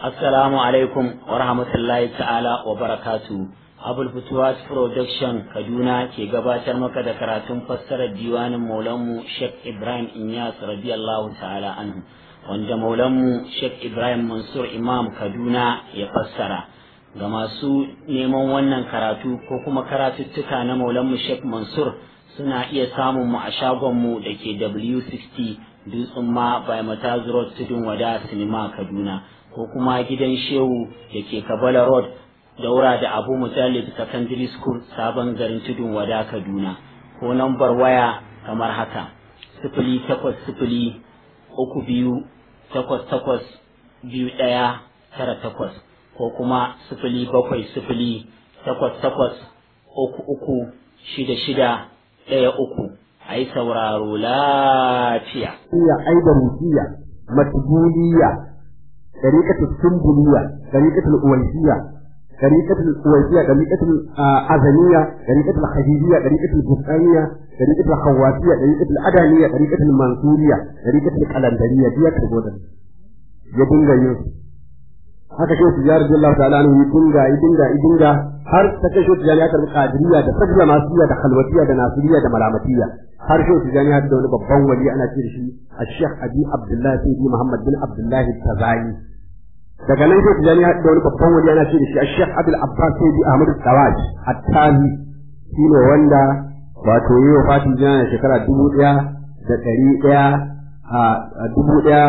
Assalamu alaikum wa rahmatullahi ta'ala wa barakatu. Abul Futuwas Production Kaduna ke gabatar maka da karatun fassarar diwanin Maulanmu Sheikh Ibrahim Inyas radiyallahu ta'ala anhu wanda Maulanmu Sheikh Ibrahim Mansur Imam Kaduna ya fassara. Ga masu neman wannan karatu ko kuma karatuttuka na Maulanmu Sheikh Mansur suna iya samun mu a shagonmu da ke W60 Dutsen ma by Mataz Road Tudun Wada Sinima Kaduna. ko kuma gidan shehu da ke kabala road daura da abu mujallid secondary school sabon garin tudun wada kaduna ko nambar waya kamar haka sifili takwas sifili uku biyu takwas takwas biyu ɗaya tara takwas ko kuma sifili bakwai sifili takwas takwas uku uku shida shida ɗaya uku a yi sauraro lafiya. Iya aibarutiya matbuliya طريقة السنبلية طريقة الأويسية طريقة الأويسية طريقة الأذنية طريقة الخديجية طريقة البستانية طريقة الخواتية طريقة الأدانية طريقة المنصورية طريقة القلندرية دي كتبودا يدنغا يوسف haka shi su jari Allah ta'ala ne dinga dinga dinga har ta kai shi jani aka kadiriya da sabla masiya da khalwatiya da nasiriya da malamatiya har shi su jani da wani babban wali ana ce da shi Sheikh Abi Abdullah Sayyidi Muhammad bin Abdullah Tazani daga nan shi jani da wani babban wali ana ce da shi Sheikh Abdul Abbas Sayyidi Ahmad Tawaj At-Tazi shine wanda wato yi wa fatin jana shekara dubu ɗaya da ɗari ɗaya a dubu ɗaya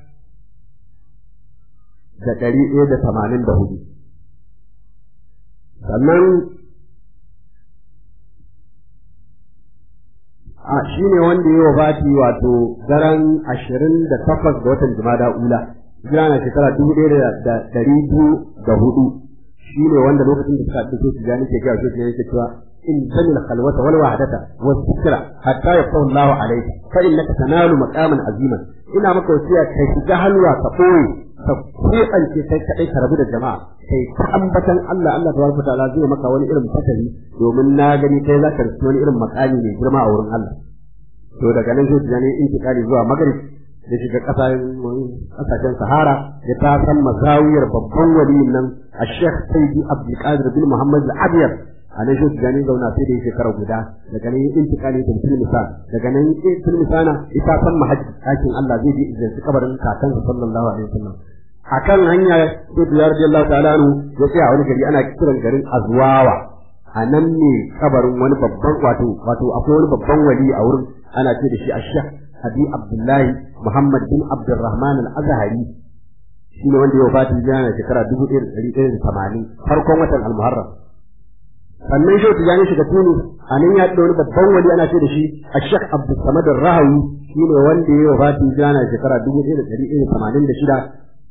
da ɗari ɗaya da tamanin da hudu. Sannan a shi ne wanda ya wafati wato daren ashirin da takwas ga watan Jumada Ula, jira na shekara dubu ɗaya da ɗari biyu da hudu. Shi ne wanda lokacin da suka haɗu su jani ke gaya su ke cewa in zamil khalwata wal wahdata was sikra hatta yafahu Allah alayka fa innaka tanalu maqaman aziman ina maka wasiya kai shiga halwa ka koyi ka kuɓance kai kaɗai ka rabu da jama'a kai ta ambatan Allah Allah tabaraka ta'ala zai maka wani irin fatari domin na gani kai za ka rufe wani irin makami mai girma a wurin Allah to daga nan sai tijani intikali zuwa magrib da shiga kasashen sahara ya ta san mazawiyar babban waliyin nan a sheikh sayyidi abdul qadir bin muhammad al-abyad a nan shi tijani zauna sai da shekara guda daga nan intikali da tilmisan daga nan tilmisana ita san mahajji ɗakin Allah zai je idan kabarin kakansa sallallahu alaihi wasallam akan hanya sai da radiyallahu ta'ala anhu ya tsaya wani gari ana kiran garin azwawa a nan ne kabarin wani babban wato wato akwai wani babban wali a wurin ana ce da shi ashah abi abdullahi muhammad bin abdurrahman al-azhari shi ne wanda ya wafati yana shekara dubu ɗaya da ɗari ɗaya da tamanin farkon watan al-muharram sannan shi tijani shiga tunis a nan ya wani babban wali ana ce da shi ashah abdul samad rahawi shi ne wanda ya wafati yana shekara dubu ɗaya da ɗari ɗaya da tamanin da shida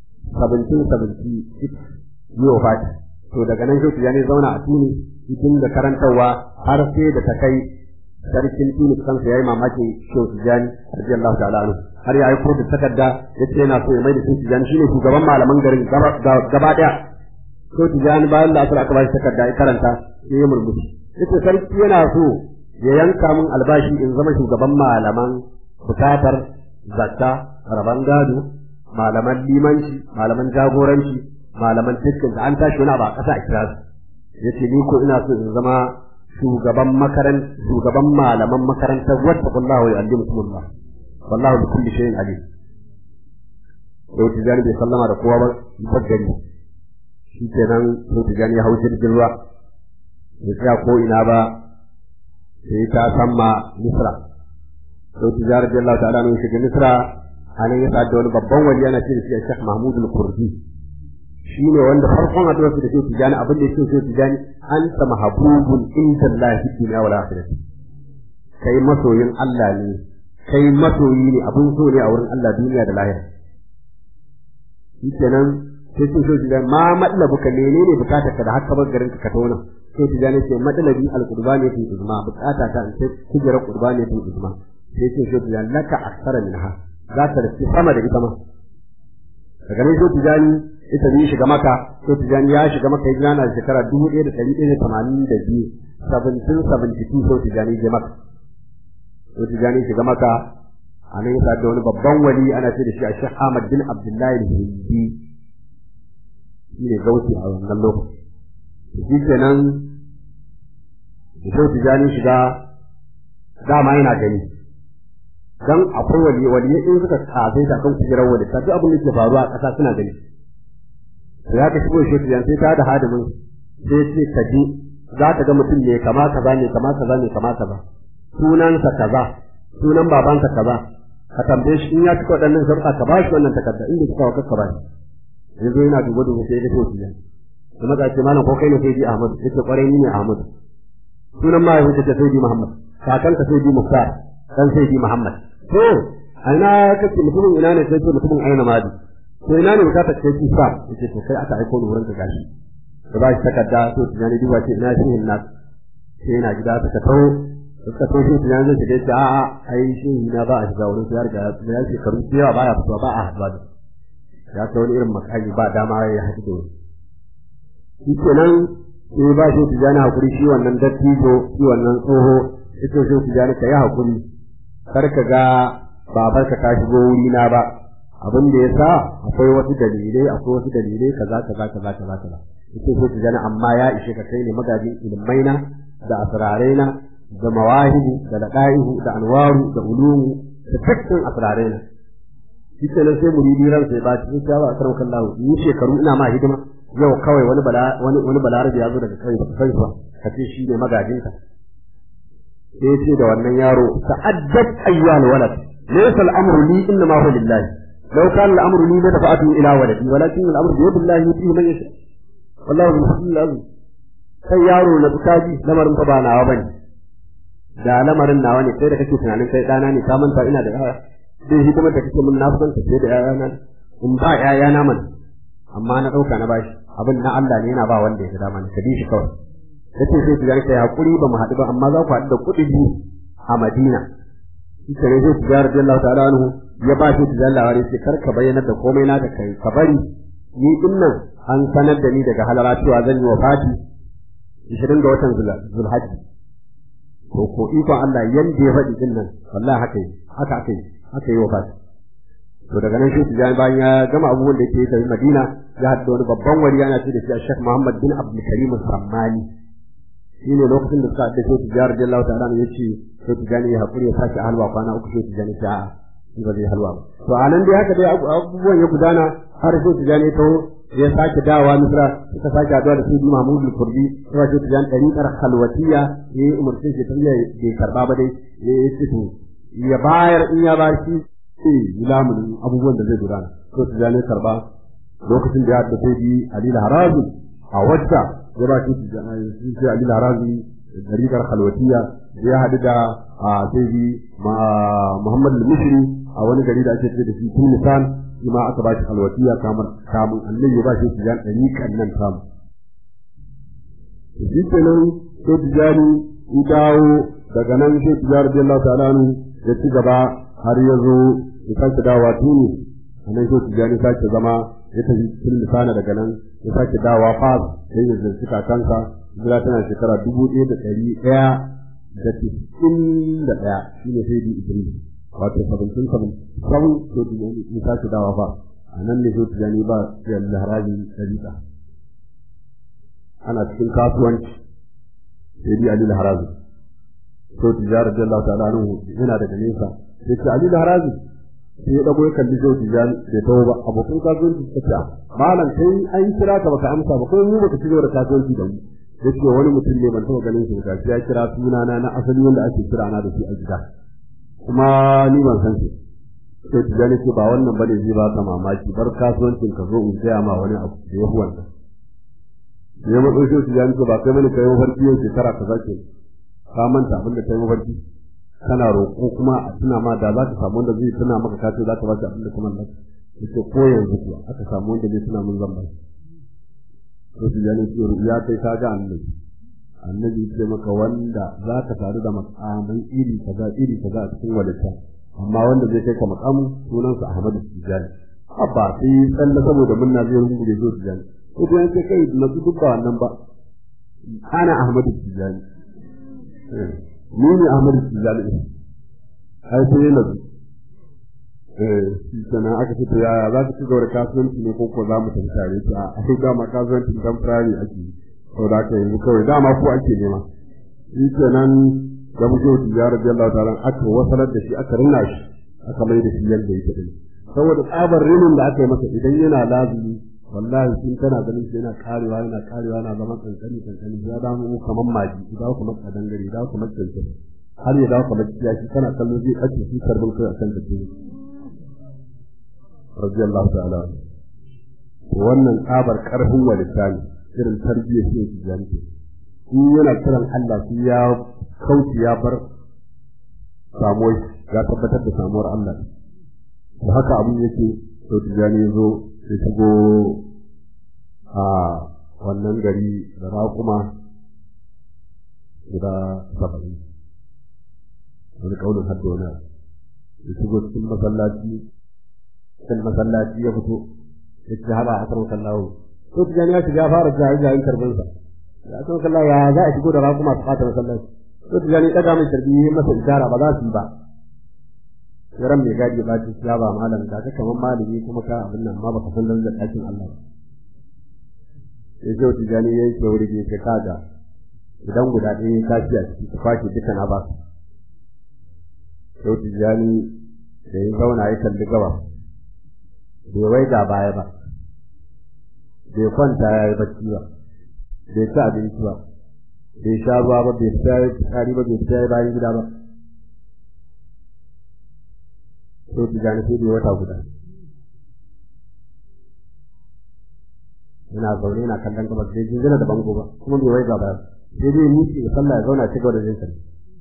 1776 yi wa fati to daga nan shi ya ne zauna a tuni cikin da karantarwa har sai da ta kai sarkin tuni kansa yayi mamaki shehu tijani radiyallahu ta'ala anhu har ya aiko da takarda yace yana so ya mai da shehu tijani shine shugaban malaman garin gaba daya shehu tijani bayan da aka ba shi takarda ya karanta sai ya murmushi yace sarki yana so ya yanka min albashi in zama shugaban malaman bukatar zakka raban gado malaman limanci malaman jagoranci malaman dukkan da an tashi wani abu a ƙasa a kira su yace ni ko ina so in zama shugaban makaran shugaban malaman makarantar wadda kullahu ya allimu kumullah wallahu bi kulli shay'in alim to tijani bai sallama da kowa ba baggari shi kenan to tijani ya hau jirgin ruwa ya tsaya ko ina ba sai ta samma misra to tijani radiyallahu ta'ala ne shiga misra a nan ya sa da wani babban wali yana ce da shi Sheikh Mahmud al-Kurdi shi ne wanda farkon haɗuwar su da Sheikh Tijani abin da ya ce Sheikh Tijani anta mahabubun inda Allah fi dunya wal akhirah kai masoyin Allah ne kai masoyi ne abin so ne a wurin Allah duniya da lahira shi kenan sai ce Sheikh Tijani ma matlabu ka menene bukatar ka da haka bar garin ka tona Sheikh Tijani ce matlabi al-qurbani fi uzma bukata ta in sai kujera qurbani fi uzma sai ce Sheikh Tijani laka aksara minha za ta rufe sama da ita ma daga nan sai tijani ita ne shiga maka sai tijani ya shiga maka ya jana shekara dubu ɗaya da ɗari ɗaya da tamanin da biyu seventeen seventy two sai tijani je maka sai tijani shiga maka a nan ya da wani babban wali ana ce da shi a Sheikh Ahmad bin Abdullahi al-Hindi shi ne gauti a wannan lokaci shi kenan da shau tijani shiga dama yana gani dan akwai wali wali in suka tsafe ta kan kujerar wali ta duk abin da ke faruwa a ƙasa suna gani ya ka shigo shi tijani sai ta da hadimin sai ce ka ji za ka ga mutum ne kama kaza ne kama kaza ne kama kaza sunansa kaza sunan babansa kaza ka tambaye shi in ya cika waɗannan sharuɗa ka ba shi wannan takarda inda suka waka ka ba shi yanzu yana duba duba sai ya ga to tijani kuma ga ce malam ko kai ne sai ji Ahmad yace kwarai ni ne Ahmad sunan mahaifinka ta sai ji Muhammad kakanka sai ji Muftar dan sai ji Muhammad to aina kake mutumin ina ne sai ce mutumin aina madi to ina ne bukata kai ki sa yace to kai aka aiko ni wurin ka gashi da ba shi takarda to tunani duba ce ina shi hinna sai yana gida suka tawo suka tawo shi tunani zai shiga ce a'a ai shi na ba a shiga wurin sai ya riga ya ce karu cewa ba ya fitowa ba a haɗuwa da ya ta wani irin makami ba dama ya haɗu da wani shi kenan sai ba shi tijani hakuri shi wannan dattijo shi wannan tsoho ita shi tijani ka yi hakuri kar ka ga babar ka shigo wuri na ba abin da yasa akwai wasu dalilai akwai wasu dalilai kaza kaza kaza kaza kaza ita shi tijani amma ya ishe ka kai ne magajin ilmai na da asrarai na da mawahibu da laqaihu da anwaru da ulumu da dukkan asrarai na shi kenan sai muridi ran sai ba cikin shawa a karan kallahu ni shekaru ina ma hidima yau kawai wani bala wani wani balarabi ya zo daga kai ba sai ba ka ce shi ne magajinka sai ya ce da wannan yaro ta'addat ayyuhal walad laysa al-amru li inna ma huwa lillahi law kana al-amru li la dafa'atu ila waladi walakin al-amru bi yadillahi yutihi man yasha wallahu bil fadli azim sai yaro na tsaji lamarin fa ba nawa bane da lamarin nawa ne sai da kake tunanin kai dana ne ka manta ina da yaya sai hidimar da kake mun na san ka sai da yayana in ba yayana man amma na dauka na bashi abin na Allah ne yana ba wanda ya ga dama ne ka bi shi kawai yace sai ku yanke hakuri ba mu haɗu ba amma za ku haɗu da kuɗi biyu a Madina shi kare sai ku jara Allah ta'ala anhu ya ba shi tijalla wari sai kar ka bayyana da komai na da kai ka bari ni din nan an sanar da ni daga halara cewa zan yi wafati 20 ga watan Zulhajji ko ko ikon Allah yanda ya faɗi din nan wallahi haka yi haka aka yi haka yi wafati to daga nan shi tijani bayan ya gama abubuwan da yake yi Madina ya haɗu wani babban wali yana ce da shi Sheikh Muhammad bin Abdul Karim Sammani shine lokacin da suka dace su jihar Jallahu ta'ala ne yace sai tijani ya hakuri ya sake halwa kwana uku sai tijani ta shi ba zai halwa ba to anan dai haka dai abubuwan ya gudana har sai tijani to ya sake dawa Misra suka sake haɗuwa da Sayyidi Mahmud al-Kurdi sai sai tijani dariqar khalwatiya ya umarce shi ta bai karba ba dai ya ce to ya bayar in ya ba shi sai lamunin abubuwan da zai gudana to tijani karba lokacin da ya haɗu sai Ali al-Harazi a wacce ya ba shi sai Ali Larazi dariƙar Khalwatiya ya haɗu da sai Muhammad al-Mishri a wani gari da ake ce da shi Tunisan shi ma aka ba shi Khalwatiya kamar kamun Allah ya ba shi tijan dariƙan nan samu shi kenan sai tijani ya dawo daga nan sai tijar Allah ta'ala ya ci gaba har ya zo ya sake dawowa Tunis a nan sai tijani sake zama ya tafi Tunisana daga nan ya sake dawa fas sai ya zarci kakansa hijira tana shekara dubu ɗaya da ɗari ɗaya da tisin da ɗaya shi ne sai di idris wato sabancin sabon sabon so tijani ya sake dawa fa a nan ne so tijani ba ya laharabi ɗariƙa ana cikin kasuwanci sai di ali laharabi so tijara da Allah ta'ala anhu yana daga nesa sai ce ali laharabi sai ya dago ya kalli zai tijan bai tawo ba abokan kasuwanci suka ce malam kai an kira ka baka amsa ba kai mu baka ci da kasuwanci da mu yace wani mutum ne ban taɓa ganin shi ba ya kira sunana na asali wanda ake kira na da shi a gida kuma ni ban san shi sai tijan ce ba wannan bane zai ba ka mamaki bar kasuwancin ka zo in gaya ma wani abu da ya fi wannan ya matso shi tijan ce ba kai mani kai mafarki yau shekara ka zake ka manta abin da kai mafarki kana roƙo kuma a tuna ma da za ka samu wanda zai tuna maka ka ce za ka ba shi abin da kuma mallaka yace ko yanzu kuwa aka samu wanda zai tuna mun zan ba to shi yana ce ya kai ka ga annabi annabi ce maka wanda za ka tare da makaman iri kaza iri kaza a cikin walita amma wanda zai kai ka makamu sunansa Ahmadu Tijani abba sai tsalle saboda munna zai rungu da zo Tijani ko to yanke kai na duk ba wannan ba ana Ahmadu Tijani ni ne Ahmadu Tijani ai sai na eh sannan aka ce to yaya za ka ci gaba da kasuwanci ne ko ko za mu tafi tare ta a ai dama kasuwancin temporary ake yi saboda haka yanzu kawai dama ko ake nema shi kenan da muke wuce ya rabbi Allah ta'ala aka wasalar da shi aka rinna shi aka mai da shi yadda yake din saboda tsabar rinin da aka yi masa idan yana lazimi wallahi sun tana ganin shi yana karewa yana karewa yana zama kankani kankani ya damu mu kamar maji ya dawo kamar kadangare ya dawo kamar kankani har ya dawo kamar kiyashi kana kallon zai ɓace shi karbin kai akan da ke radiyallahu ta'ala wannan tsabar karfin walita ne irin tarbiyyar shi su janke in yana kiran Allah shi ya kauce ya bar samuwar ya tabbatar da samuwar Allah da haka abin yake to tijani ya zo ya shigo a wannan gari da raƙuma guda saba'in wani ƙaunin hadda wani ya shigo cikin masallaci cikin masallaci ya fito ya ci haɗa a karon kallawo to tijani ya shiga fara jayi jayin karbinsa ya karon kallawo ya za a shigo da raƙuma su fata masallaci to tijani ɗaga mai karbi masa ishara ba za su yi ba yaran mai gadi ba ci ya ba malam da ka kaman malami kuma ka abin nan ma baka san darajar ɗakin Allah ba sai sai tijani ya yi wuri ne ka kaga idan guda ɗaya ya tashi a ciki ka kwashe duka na ba sai tijani da ya zauna ya kalli gaba bai wai ga baya ba bai kwanta ya yi bacci ba bai ci abinci ba bai sha ruwa ba bai fita ya tsari ba bai fita ya bayan gida ba sai ki gane sai wata guda yana zaune yana kallon gabas bai jingina da bango ba kuma bai wai gaba sai dai miki ya sallah ya zauna cikin da jinsa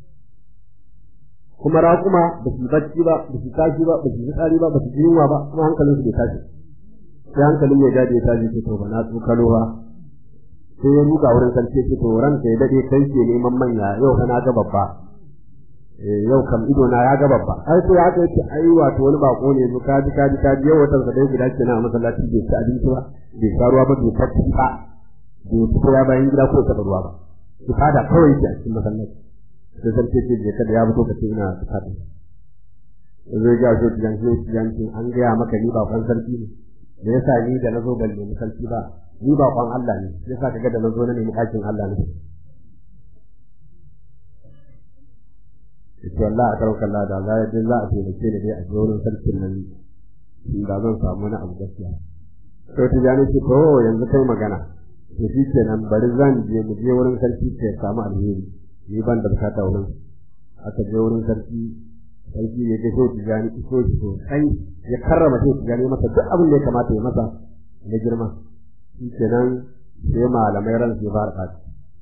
kuma raƙuma ba su bacci ba ba su tashi ba ba su yi tsari ba ba su ji yunwa ba kuma hankalin su bai tashi sai hankalin mai gadi ya tashi ce to ba na tsokalo ba sai ya ruga wurin sarki ce to ranka ya dade kai ke neman manya yau kana ga babba yau kam ido na ya ga babba ai sai haka yace ai wato wani bako ne mu kaji kaji kaji yau watan sa dai guda kenan a masallaci bai ci abinci ba bai sha ruwa ba bai fashi ba bai fito ya bayan gida ko ta ruwa ba ki fada kawai ki a cikin masallaci sai sarki ce je kada ya fito ka ce ina fada zai ga shi tijan shi tijan an ga maka ni ba kwan sarki ne me yasa ni da nazo ban nemi sarki ba ni ba kwan Allah ne yasa kaga da nazo na nemi ɗakin Allah ne ita Allah a karon kalla da za a je za a taimake ni dai a je wurin sarkin nan da zan samu wani abu gaskiya to ta jani ce to yanzu kai magana to shi kenan bari zan je mu je wurin sarki ke samu alheri ni ban da bukata wurin aka je wurin sarki sarki ya ga so tijani so shi sosai ya karrama so tijani masa duk abin da ya kamata ya masa na girma shi kenan sai malamai ran su fara ɓaci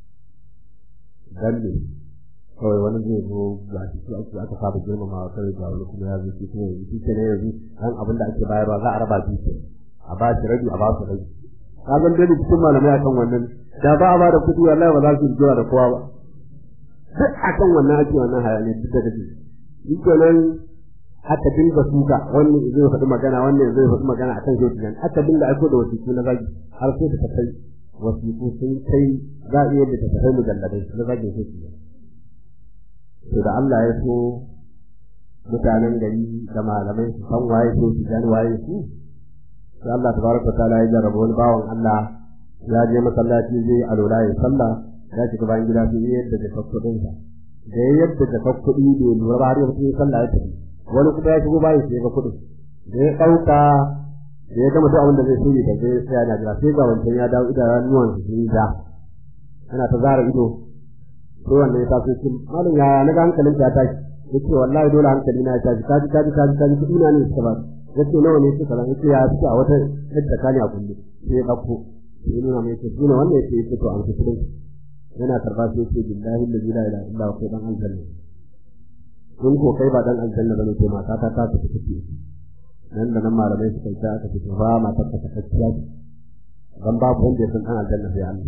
dan ne kawai wani zai zo ga shi su ake aka saba girmama wa kawai ga wani kuma ya zo shi kuma yanzu shi ke ne yanzu dan abin da ake bayarwa za a raba shi ke a ba shi rabi a ba su rabi ka san dai cikin malamai akan wannan da ba a ba da kuɗi wallahi ba za su jira da kowa ba duk akan wannan ake wannan hayani duk da dake shi kenan aka dinga suka wannan zai faɗi magana wannan zai faɗi magana akan shi kenan aka dinga aiko da wasiƙu na zagi har sai ta kai wasiƙu sun kai za a iya da ta kai mujalladai na zagin shi kenan to da Allah ya so mutanen gari da malamai su san waye so su gani waye su sai Allah tabaraka taala ya jarraba wani bawan Allah ya je masallaci zai alola ya sallah ya shiga bayan gida sai ya yadda da kuɗin sa da ya yadda da kuɗi da lura ba har ya fito sallah ya tafi wani kuma ya shigo bayan sai ya ga kuɗin da ya ɗauka da ya gama duk abin da zai so ya tafi sai ya jira sai ga wancan ya dawo idanuwan su sun yi ja yana ta zara ido sai wannan ya taso shi malam ya na ga hankalin ta tashi yace wallahi dole hankali na ya tashi kaji kaji kaji kaji kudi na ne suka ba yace nawa ne suka ba yace ya suka a wata yadda kani a kulle sai ya dauko sai ya nuna mai yace shine wannan yace yace to an kudin yana karba sai yace billahi la ilaha illa Allah ko dan aljanna kun ko kai ba dan aljanna bane to mata ta ta tafi tafi nan da nan malamai suka ta aka ce ba mata ta takacciya dan babu wanda ya san dan aljanna sai Allah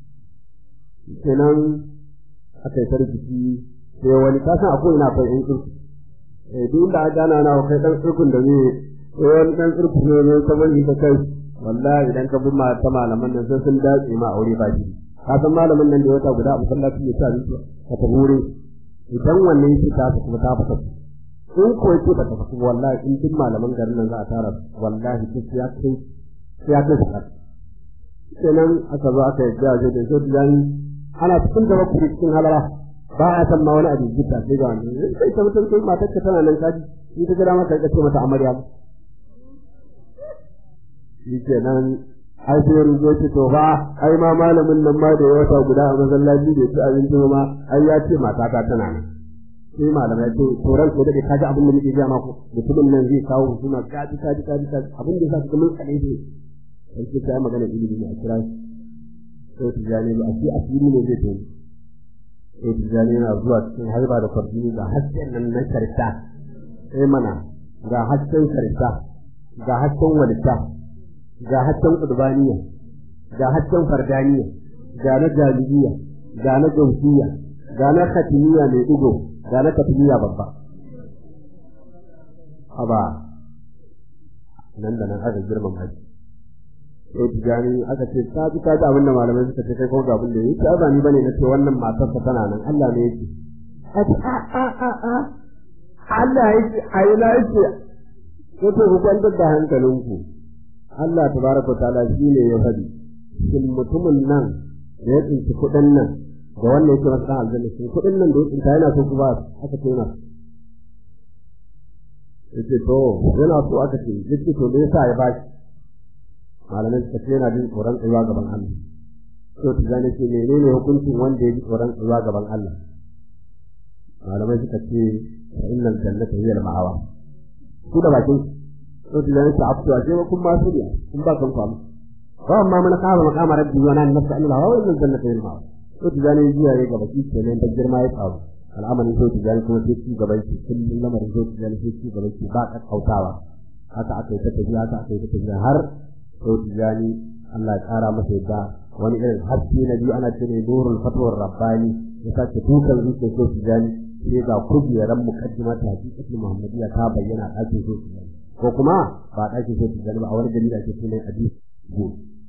kenan aka yi sarkici sai wani ka san akwai ina akwai yan tsirku eh duk inda aka gana na kai dan tsirkun da zai sai wani dan tsirku ne ne ta wani ta kai wallahi idan ka bi ta malaman nan sai sun dace ma aure ba shi ka san malamin nan da wata guda a masallaci ya sa ni ka ta hure idan wannan yake ta kuma ta fata in ko yake ba ta tafi wallahi in duk malaman garin nan za a tara wallahi duk ya kai ya kai sakar kenan aka zo aka yadda waje da zai da ana cikin da baku cikin halara ba a san ma wani abin gita sai ga wani sai ta mutum kai matar ka tana nan kaji in ta gida maka ka ce mata amarya shi kenan ai sai ruzo ce to fa ai ma malamin nan ma da ya wata guda a masallaci da ci abinci ma ai ya ce matata tana nan sai malamai ce to ran ko dake kaji abin da nake ga maku mutumin nan zai kawo husuma kaji kaji kaji kaji abin da yasa kuma kale shi sai ke ta magana ilimi ne a kira sai tijani ba a ce asiri ne zai tafi sai tijani yana zuwa cikin harba da kwarjini ga hasken nan na karta sai mana ga hasken karta ga hasken walita ga hasken ƙudbaniya ga hasken fardaniya ga na jalibiya ga na gausiya ga na katimiya mai ɗigo ga na katimiya babba haba nan da nan aka girman haji sai tijani aka ce ta ji ta ji abin da malamai suka ce kai kuma ga abin da yake ba ni bane nace wannan matarsa tana nan Allah ne yake a a a a Allah yake ayi la yake ko to ku kwantar da hankalinku Allah tabaraka ta'ala shi ne ya faɗi shin mutumin nan da ya tsinci kuɗin nan da wannan yake masa aljanna shin kuɗin nan da ya tsinta yana so ku ba aka ce yana yace to yana so aka ce yace to me yasa ya ba shi malamai suka ce yana jin tsoron tsayuwa gaban Allah to ta gane ce menene hukuncin wanda ya ji tsoron tsayuwa gaban Allah malamai suka ce fa innal jannata hiya al-ma'awa su da bakin to da yana ta'abtu a cewa kun ba su ne kun ba kan kwamu wa amma man qama maqama rabbi wa nan nafsa Allah wa innal jannata hiya al-ma'awa to da yana jiya ne gaba shi kenan da girma ya tsaro al'amarin to da yana kuma sai ci gaban shi kullum lamarin to da yana sai ci gaban shi ba ka kautawa haka aka yi ta tafiya haka aka yi ta tafiya har to tijani Allah ya kara masa yadda wani irin haske na biyu ana cire nurul fatwar rabbani ya sake tukan zuciyar so tijani sai ga kujeran mukaddima ta hakikatul muhammadiyya ta bayyana a ɗakin so tijani ko kuma ba a ɗakin so tijani ba a wani gari da ake sunan hadis go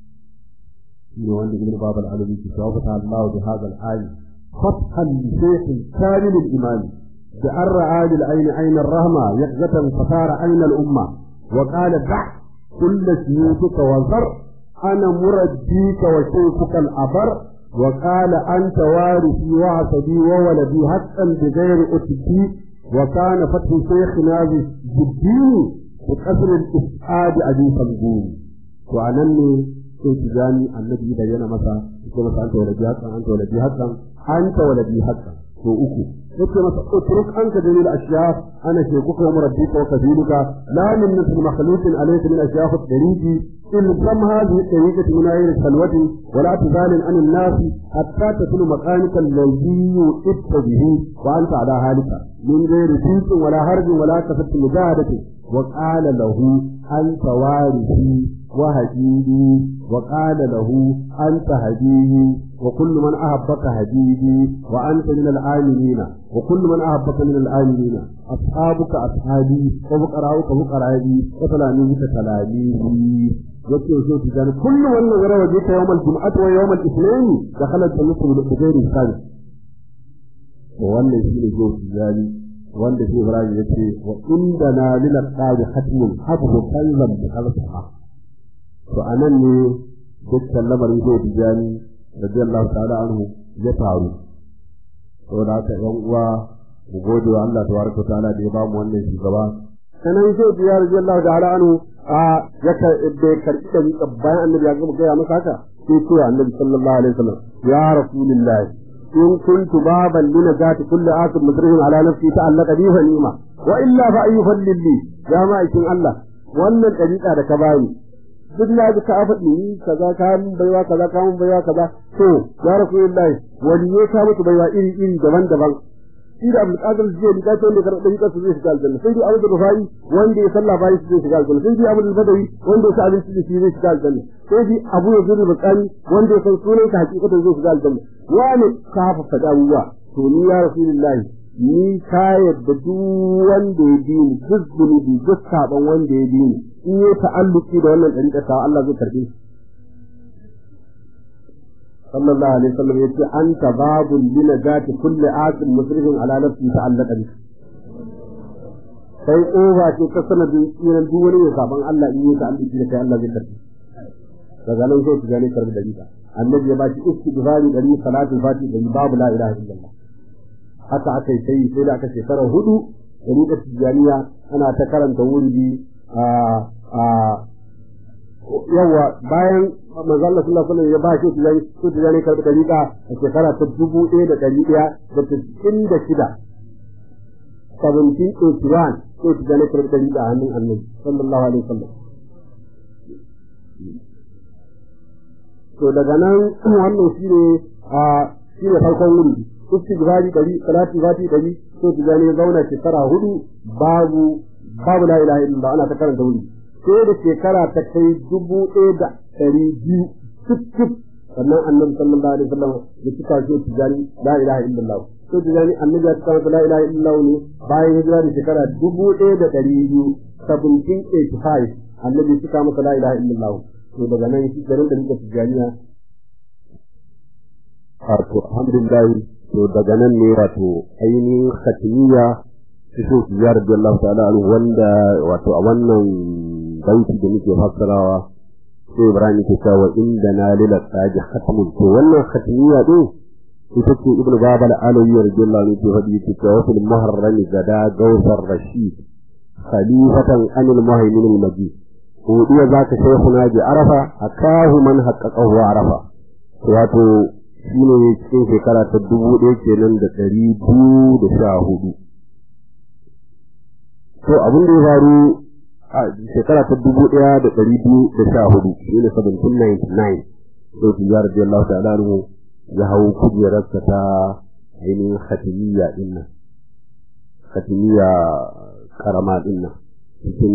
shi ne wanda ibn babal alawi ke tawafata Allah bi hadha al-ayi fathan li shaykh kamil al-imam da an ra'a bil ayni ayna ar-rahma yaqzatan fatara ayna al-umma wa qala da' كل سيوفك وزر أنا مرجيك وشيخك الأبر وقال أنت وارثي وعصبي وولدي حقا بغير أتبي وكان فتح شيخنا بالدين بقصر الإسعاد أبي فنجون وأنني كنت جاني النبي بينا مسا كما أنت ولدي حقا أنت ولدي حقا أنت ولدي حقا وأكو yake masa utruk anka dalil ashyaf ana shekuka wa murabbika wa kafiluka la min mithl makhluqin alayka min ashyaf at-tariqi in kam hadhihi at-tariqati min ayri salwati wa la tuzalin an an-nas hatta taslu maqamika alladhi yu'ta bihi wa anta ala halika min ghairi tinsin wala harbin wala kasat mujahadati wa qala lahu anta warithi wa hadidi wa qala lahu anta hadidi وكل من أحبك هديدي وأنت من العالمين وكل من أحبك من العالمين أصحابك أصحابي وفقراؤك فقرائي وتلاميذك تلاميذي yake so ki gani kullu wannan gara waje ta yawmal jum'at wa yawmal ithnain da khalat jannatu bi ghairi hisabi to wannan shi ne zai gani wanda shi Ibrahim yace wa indana lil qadi khatmun habbu kallam bi khalqiha to anan ne dukkan lamarin zai gani radiyallahu ta'ala anhu ya faru saboda haka yan uwa mu gode wa Allah tabaraka ta'ala da ya bamu wannan shugaba sanan sai biya radiyallahu ta'ala anhu a ya ka bai karbi da ni bayan annabi ya gama gaya masa haka sai ce annabi sallallahu alaihi wasallam ya rasulullahi in kuntu baban lina zati kulli asim musrihin ala nafsi ta'allaqa bi fa ni'ma wa illa fa ayyuhal lilli ya ma'aikin Allah wannan dariƙa da ka bani duk na ji ka faɗi ni kaza ka mun baiwa kaza ka mun baiwa kaza to ya rasulullahi wani ne ka mutu baiwa iri iri daban-daban shi da Abdul Qadir zai ni kace wanda karɓa yika su zai shiga aljanna sai dai Abu Rufai wanda ya sallah bayan su zai shiga aljanna sai dai Abu Badawi wanda ya sa abinci da shi zai shiga aljanna sai dai Abu Yazid al-Baqani wanda ya san sunan ka hakikatan zai shiga aljanna wani ka hafa fada abubuwa to ni ya rasulullahi ni ka yadda duk wanda ya bi ni duk zunubi duk saban wanda ya bi ni in yi ta'alluki da wannan ɗariƙar ta Allah zai karɓe shi. Sallallahu alaihi wasallam ya ce an ta babu lina zati kulli asin musrifin ala nafsi ta'allaka bi. kai ƙofa ce ta sanadin tsiran duk wani mai saban Allah in yi ka Allah da kai Allah zai karbi daga nan sai tijani karbi da rika annabi ya ba shi istighfari dari salatu fati dari babu la ilaha illallah haka aka yi sai sai da aka shekara hudu da rika tijaniya ana ta karanta wurdi a a yawa bayan manzo Allah sallallahu alaihi wasallam ya ba shi tijani ko tijani karbi da rika a shekara ta dubu ɗaya da ɗari ɗaya da tis'in da shida 1781 sai tijani karbi da rika a hannun annabi sallallahu alaihi wasallam to daga nan wannan shi ne a shi ne farkon wuri istighfari dari salati fati dari to tijani ya zauna shekara hudu babu babu la ilaha illallah ana ta karanta wuri sai da shekara ta kai dubu ɗaya da ɗari biyu cif sannan annabi sallallahu alaihi wasallam ya cika shi tijani la ilaha illallah to tijani annabi ya cika la ilaha illallah ne bayan hijira da shekara dubu ɗaya da ɗari biyu 1785 annabi ya cika masa la ilaha illallah to daga nan shi garin da muka tijaniya wato alhamdulillah to daga nan ne wato ainihin khatmiya su so su ya rabbi Allah ta'ala anhu wanda wato a wannan baiti da muke fassarawa sai Ibrahim ke cewa inda na lila tsaji khatmun to wannan khatmiya din ita ce ibnu babal alawi radiyallahu anhu ke faɗi ke cewa fil muharram gada gawsar rashid khalifatan anil muhaymin al majid godiya za ka sai kuna ji arafa a kahu man haƙaƙahu arafa wato shi ne cikin shekara ta dubu ɗaya kenan da ɗari biyu da sha hudu to abin da ya faru a shekara ta dubu ɗaya da ɗari biyu da sha hudu shi ne 1799 sai tijjar da Allah ta'ala anhu ya hau kujerarsa ta ainihin khatimiyya ɗin nan khatimiyya karama ɗin nan cikin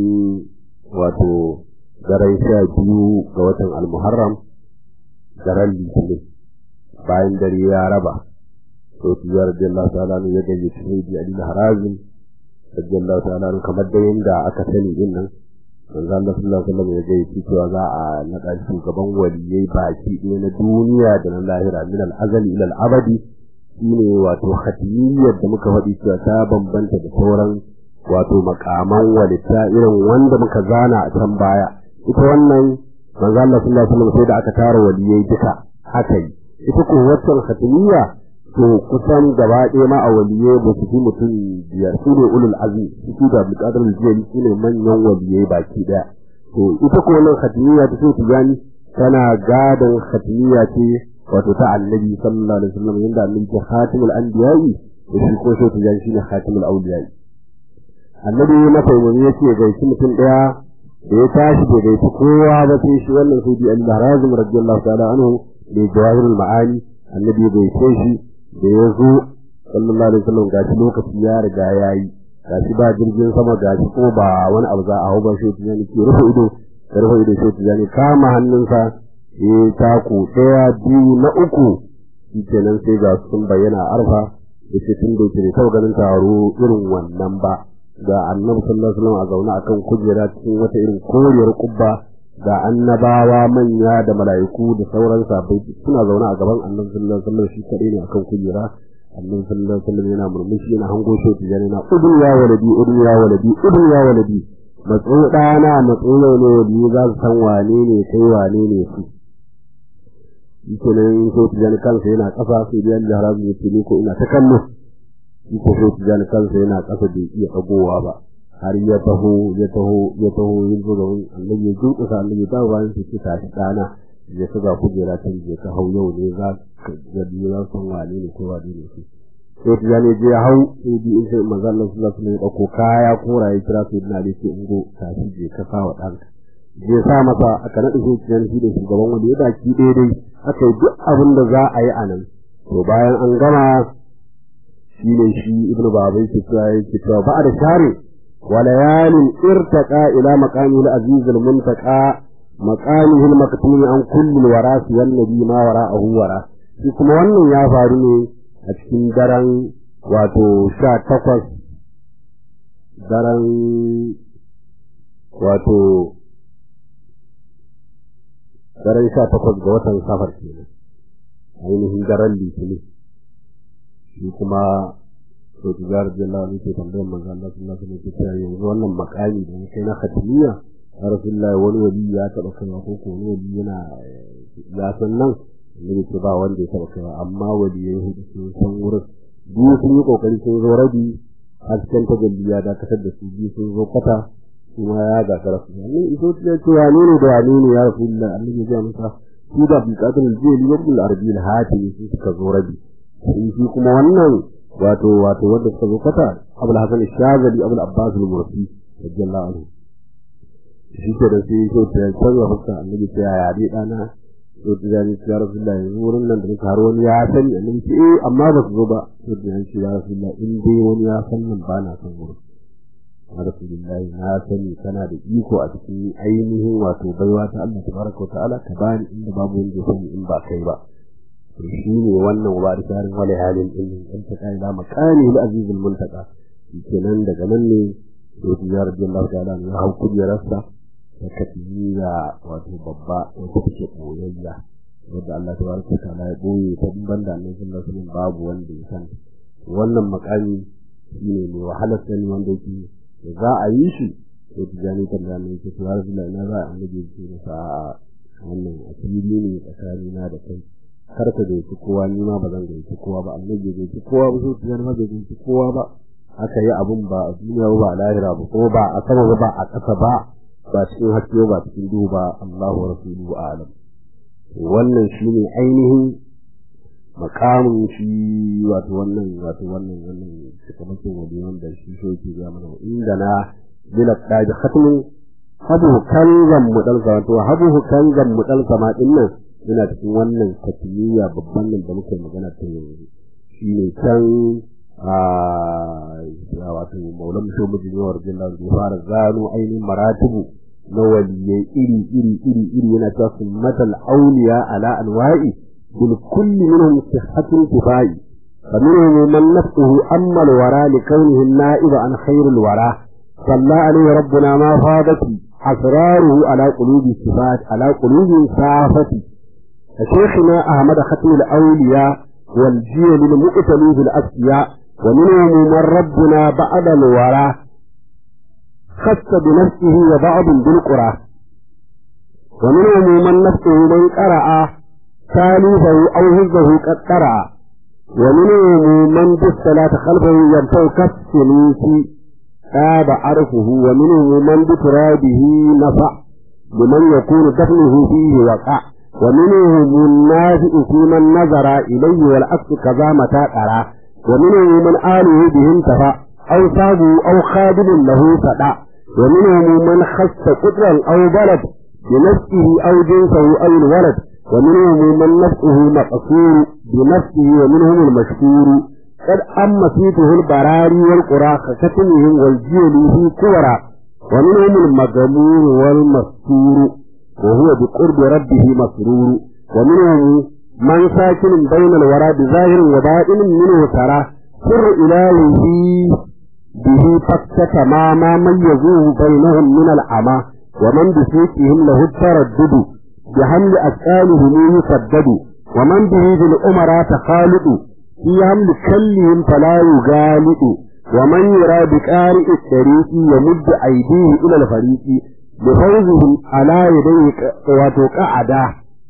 wato daren sha biyu ga watan almuharram daren litinin bayan dare ya raba to tiyar radiyallahu ta'ala ya gaje shahidi ali harazim radiyallahu ta'ala kamar da yanda aka sani din nan manzo Allah sallallahu alaihi wasallam ya gaje cewa za a naɗa shugaban waliyai baki ɗaya na duniya da na lahira min al-azali ila al-abadi shine wato khatimiyyar da muka faɗi cewa ta bambanta da sauran wato makaman walita irin wanda muka zana a can baya ita wannan manzo Allah sallallahu alaihi wasallam sai da aka tara waliyai duka haka yi ita ko wannan khatimiyya to kusan gaba ɗaya ma a waliyai ba su fi mutum biyar su ne ulul azmi su da buƙatar jiyari su ne manyan waliyai baki ɗaya to ita ko wannan khatimiyya ta so tijani tana gadon khatimiyya ce wato ta annabi sallallahu alaihi wasallam yanda annabi ke khatimul anbiya'i da shi ko so tijani shine khatimul awliya'i annabi masa umarni ya ce gaishe mutum ɗaya da ya tashi bai gaishe kowa ba sai shi wannan sai bi Allah razum radiyallahu ta'ala anhu da jawahirul ma'ani annabi ya gaishe shi da ya zo sallallahu alaihi wasallam gashi lokaci ya riga yayi gashi ba jirgin sama gashi ko ba wani abu za a hau ba shi tijani ke rufe ido ya rufe ido shi tijani kama hannunsa ya taku ɗaya biyu na uku shi kenan sai ga sun bayyana arfa da ce tun da ke da ganin taro irin wannan ba ga annabi sallallahu alaihi wasallam a zaune akan kujera cikin wata irin koriyar kubba ga annabawa manya da mala'iku da sauran sabai suna zaune a gaban annabi sallallahu alaihi wasallam shi kadai ne akan kujera annabi sallallahu alaihi wasallam yana murmushi yana hango shi tijani na udun ya waladi udun ya waladi udun ya waladi matso dana matso ne wali za su san wane ne kai wane ne su yake nan so tijani kansa yana kasa sai da Allah haramu yake ne ko ina ta kallo shi ko so tijani kansa yana kasa bai iya dagowa ba har ya taho ya taho ya taho yin zo ga annabi ya duka sa annabi ta bayan su ci tashi dana ya kaga kujera ta je ka hau yau ne za ka ga za san wane ne ko wane ne shi so tijani je ya hau sai bi in sai manzo Allah sallallahu alaihi wasallam ya dauko kaya kora ya kira su ina da ke ungo tashi je ka sa wa danka je sa masa aka naɗa shi tijani shi da shugaban wanda ya baki daidai aka yi duk abin da za a yi a nan to bayan an gama shi ne shi ibnu babai ke cewa yake cewa ba da share وليال ارتقى إلى مقامه العزيز المنتقى مقامه المكتوم عن كل الوراث والنبي ما وراءه وراء shi kuma wannan ya faru ne a cikin daren wato sha takwas daren wato daren sha takwas ga watan safar kenan ainihin daren litinin shi kuma to tijar jalla ne ke tambayar manzo Allah sallallahu alaihi wasallam yanzu wannan makami da kai na khatmiya ya rasulullahi wani wali ya taba kaiwa ko ko wani wali yana ya san nan ne ce ba wanda ya taba kaiwa amma wali ya hudu sun san wurin biyu sun yi kokari sun zo rabi hasken tajalli ya dakatar da su biyu sun zo kwata kuma ya gagara su ne iso ya ce wane ne da wane ne ya rasulullahi annabi ya ga masa shi da buƙatar jeli ibn al-arabi al-hatimi su suka zo rabi shi kuma wannan wato wato wanda suka zo kata abul hasan shazali abul abbas al-mursi radiyallahu anhu shi ke da sai ko ta canza fuska annabi ta ya dai dana to da ni ya rasulullah wurin nan da nake har wani ya sani annabi ce eh amma ba su zo ba to da ni ya rasulullah in dai wani ya san nan ba na san wurin ya rasulullah na sani kana da iko a cikin ainihin wato baiwa ta Allah tabaraka wa ta'ala ka bani inda babu wanda ya sani in ba kai ba shi ne wannan warisarin wale halin din in ta kai da makani al aziz al muntaka kenan daga nan ne to ya radiyallahu ta'ala ya hau kujerarsa ta katiya wato babba wata take koyayya wanda Allah tabaraka ta'ala ya boye ta banda annabi sallallahu alaihi wasallam babu wanda ya san wannan makami shine mai wahalar sani wanda yake za a yi shi to tijani kan da mai ce ya rasulullahi ina za a annabi ya ce masa wannan asiri ne tsakanina da kai kar ka gaici kowa ni ma ba zan gaici kowa ba annabi bai gaici kowa ba sai tiyar ma bai gaici kowa ba aka yi abun ba a duniya ba a lahira ba kuma ba a sama ba a ƙasa ba ba cikin haske ba cikin duhu ba Allahu wa rasuluhu a'lam wannan shine ainihin makamin shi wato wannan wato wannan wannan cikamakin wani wanda shi so yake ga mana inda na bila kaji khatmin habu kanzan mudal wato habu kanzan mudal sama din nan yana cikin wannan katimiya babban nan da muke magana ta yanzu shi ne can a wato maulan mutum mijin yawar jillar da fara gano ainihin maratibu na waliyai iri iri iri iri yana ta summatal auliya ala anwa'i bil kulli minhum sihhatun kifai فمنهم من نفسه أما الورى لكونه النائب عن خير الورى صلى عليه ربنا ما فاضت أسراره على قلوب الصفات على قلوب صافته شيخنا أحمد ختم الأولياء والجيل المؤتلي في الأسياء ومنهم من ربنا بعد الورى خص بنفسه وبعض بالقرى ومنهم من نفسه من قرأ ثالثه أو هزه قد قرأ ومنهم من بالصلاة خلفه ينفع كالسلوك تاب عرفه ومنهم من بترابه نفع لمن يكون دفنه فيه وقع ومنهم النافع في من نظر إليه والعكس كذا متى ترى ومنهم من آله به انتفع أو صابه أو خادم له فدع ومنهم من خص قدرا أو بلد بنفسه أو جنسه أو الولد ومنهم من نفسه مقصور بنفسه ومنهم المشكور قد أما سيته البراري والقرى ككتمهم والجيل في كورا ومنهم المجمور والمستور وهو بقرب ربه مسرور ومنهم من ساكن بين الورى بظاهر وباطن منه ترى سر إلهه به فكة ما ما ميزوه بينهم من العمى ومن بسيكهم له التردد بحمل أسئالهم يسدد ومن به بالأمراء تخالط في حمل كلهم فلا يغالط ومن يرى بقارئ الطريق يمد أيديه إلى الفريق بفوزهم على يديه وتقعدا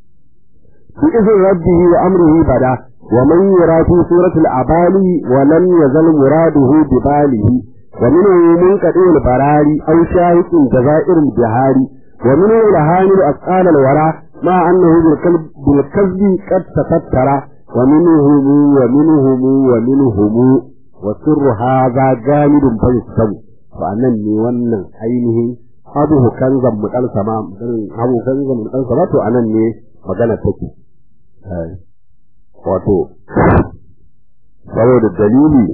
بإذن ربه وأمره بدا ومن يرى في سورة الأبالي ولم يزل مراده بباله ومنه منقطع البراري أو شاهد جزائر البهاري ومنه لهاني أسقال الورى مع أنه بالكذب قد تفتر ومنهم ومنهم ومنهم وسر هذا جامد فيستوي فأنني ونن عينه abuhu kanzan mu dan sama abu kanzan mu dan sama to anan ne magana take wato saboda dalili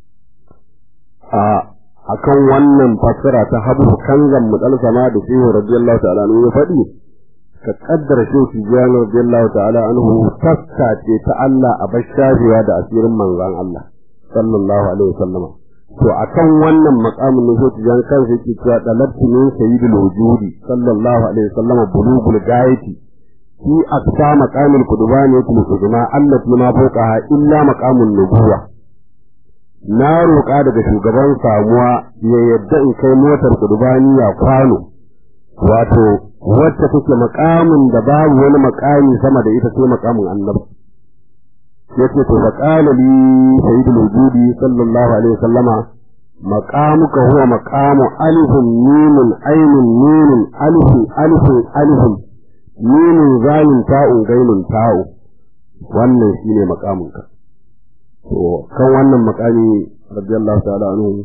a akan wannan fassara ta habu kanzan mu dan sama da shehu radiyallahu ta'ala anhu ya faɗi ka kaddara shehu tijani radiyallahu ta'ala anhu tassa ce ta Allah a bashajiya da asirin manzon Allah sallallahu alaihi wasallam to akan wannan makamin ne sai tijan kansa yake cewa dalabtu min sayyidul wujudi sallallahu alaihi wasallam bulugul gayati fi aqsa maqamil qudbani yakul qudma allati ma fawqaha illa maqamun nubuwa na roƙa daga shugaban samuwa ya yadda in kai motar kudubaniya kwano wato wacce take makamin da babu wani makami sama da ita sai makamin annabi yace to fa qala li sayyidul wujudi sallallahu alaihi wasallama maqamuka huwa maqamu alifun mimun ainun mimun alifun alifun alifun mimun zalin ta'un gainun ta'u wannan shine maqamunka to kan wannan makami radiyallahu ta'ala anhu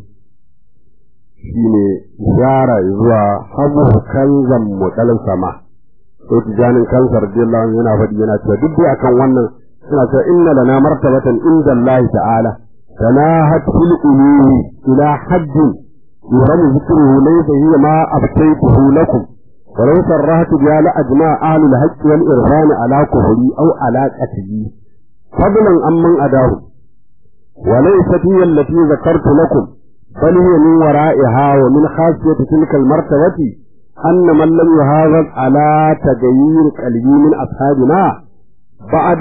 shine zara zuwa habu kanzan mutalin sama to tijanin kansa radiyallahu anhu yana faɗi yana cewa duk dai akan wannan suna cewa inna lana martabatan inda Allah ta'ala tanahat fil ulumi ila haddin yuram zikruhu laysa hiya ma abtaytuhu lakum ولو صرحت بها لأجمع أهل الحق والإرفان على كفري أو على قتلي فضلا عمن أداه وليست هي التي ذكرت لكم بل هي من ورائها ومن خاصية تلك المرتبة أن من لم يحافظ على تغيير قلبي من أصحابنا بعد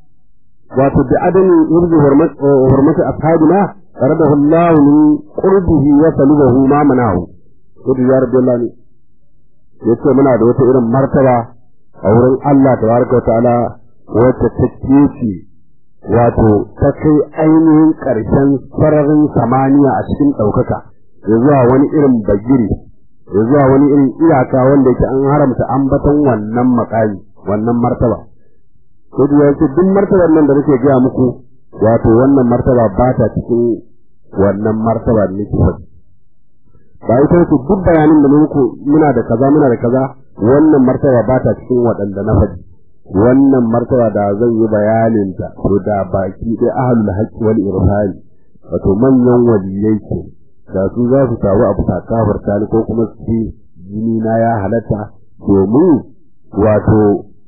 وتبعدم يرضي حرمة أصحابنا فرده الله من قربه وسلبه ما منعه ودي يا رب الله yace muna da wata irin martaba a wurin Allah tabaraka ta'ala wacce ta kece wato ta kai ainihin ƙarshen sararin samaniya a cikin ɗaukaka ya zuwa wani irin bagiri ya zuwa wani irin iyaka wanda yake an haramta ambaton wannan makami wannan martaba ko da yake duk martabar nan da nake gaya muku wato wannan martaba ba ta cikin wannan martaba da nake faɗi ba ita ce duk bayanin da muku muna da kaza muna da kaza wannan martaba ba ta cikin waɗanda na faɗi wannan martaba da zan yi bayanin ta to da baki dai ahlul haqqi wal irfani wato manyan waliyai ke da su za su taru a bisa kafarta ni ko kuma su ce jini na ya halatta domin wato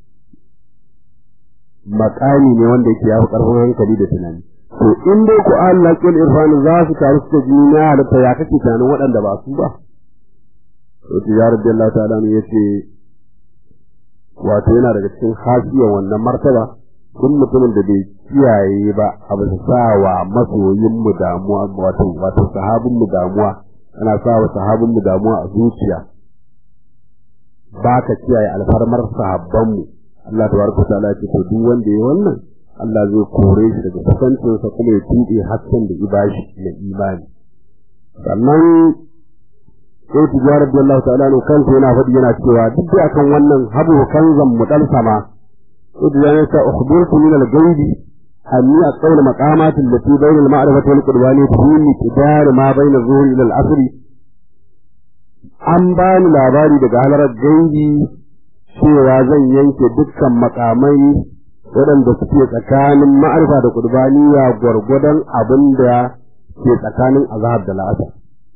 makami ne wanda yake yafi karfin hankali da tunani to in dai ku Allah kil irfani za su taru su ce jini na ya halatta ya kake tunanin waɗanda ba su ba to tijar Allah ta'ala ne yace wato yana daga cikin hasiyar wannan martaba duk mutumin da bai kiyaye ba a bisa sa wa masoyin mu damuwa wato wato sahabin mu damuwa ana sa wa sahabin mu damuwa a zuciya ba ka kiyaye alfarmar sahabban mu Allah tabaraka ta'ala ce to duk wanda ya wannan Allah zai kore shi daga kusancinsa kuma ya tuɗe hasken da ibashi na imani sannan sai tijarar da Allah ta'ala ne kansa yana faɗi yana cewa duk da akan wannan habu kanzan mudal sama sai da yana ta ukhbirtu min al-ghaibi anni aqawla maqamat allati bayna al-ma'rifati wal qurbani fi miqdar ma bayna zuhri ila al-asr an bani labari daga halarar gaibi cewa zan yanke dukkan makamai waɗanda suke tsakanin ma'arifa da qurbaniya gwargwadon abin da ke tsakanin azhar da la'asar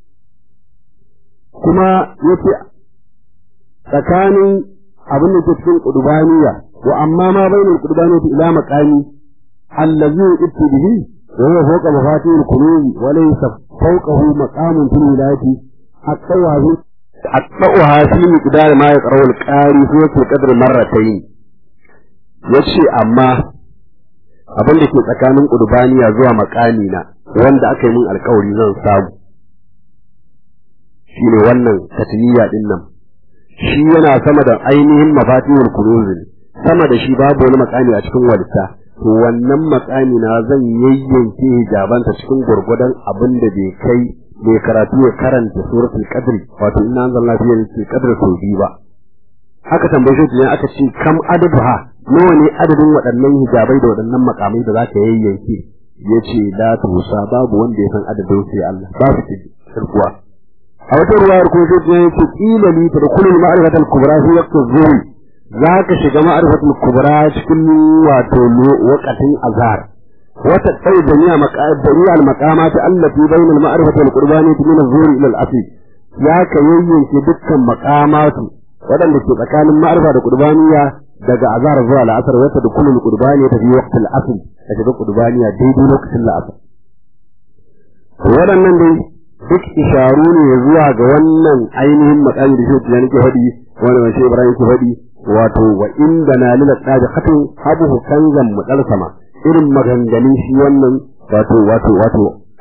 kuma yace tsakanin abin da ke cikin qudbaniya wa amma ma bainal qudbaniyati ila maqami allazi yu'ti bihi wa huwa fawqa mafatih al-qulub wa laysa fawqahu maqamun fil wilayati aqwahu aqwaha fi miqdar ma yaqra'u al-qari fi qadr marratayn yace amma abin da ke tsakanin qudbaniya zuwa maqami na wanda aka yi min alkawari zan samu shi ne wannan katiyya din nan shi yana sama da ainihin mafatihul kunuzin sama da shi babu wani makami a cikin walita to wannan makami na zan yayyanke hijabanta cikin gurgudan abin da bai kai bai karatu ya karanta suratul qadr wato inna anzalna fi lailatul qadr sau biyu ba haka tambaye shi idan aka ce kam adaduha nawa ne adadin waɗannan hijabai da waɗannan makamai da zaka yayyanke yace la tusa babu wanda ya san adadin sai Allah ba su kirkuwa a wata ruwayar ko sai ta yake kila li tadkhulu ma'rifat al-kubra fi waqt az-zuhr zaka shiga ma'rifat al-kubra cikin wato waqtin azhar wata kai jami'a maqadari al-maqamat allati bayna al-ma'rifat wal-qurbani min az-zuhr ila al-asr ya ka yayyanke dukkan maqamatu wadanda ke tsakanin ma'rifa da qurbaniya daga azhar zuwa al-asr wata dukkan al-qurbani ta fi waqt al-asr da shiga qurbaniya daidai lokacin al-asr waɗannan dai duk isharu ne zuwa ga wannan ainihin makami da shi nake faɗi wanda mai shi Ibrahim ke faɗi wato wa inda na lila tsabi hatin habu kanzan mutsal sama irin maganganun shi wannan wato wato wato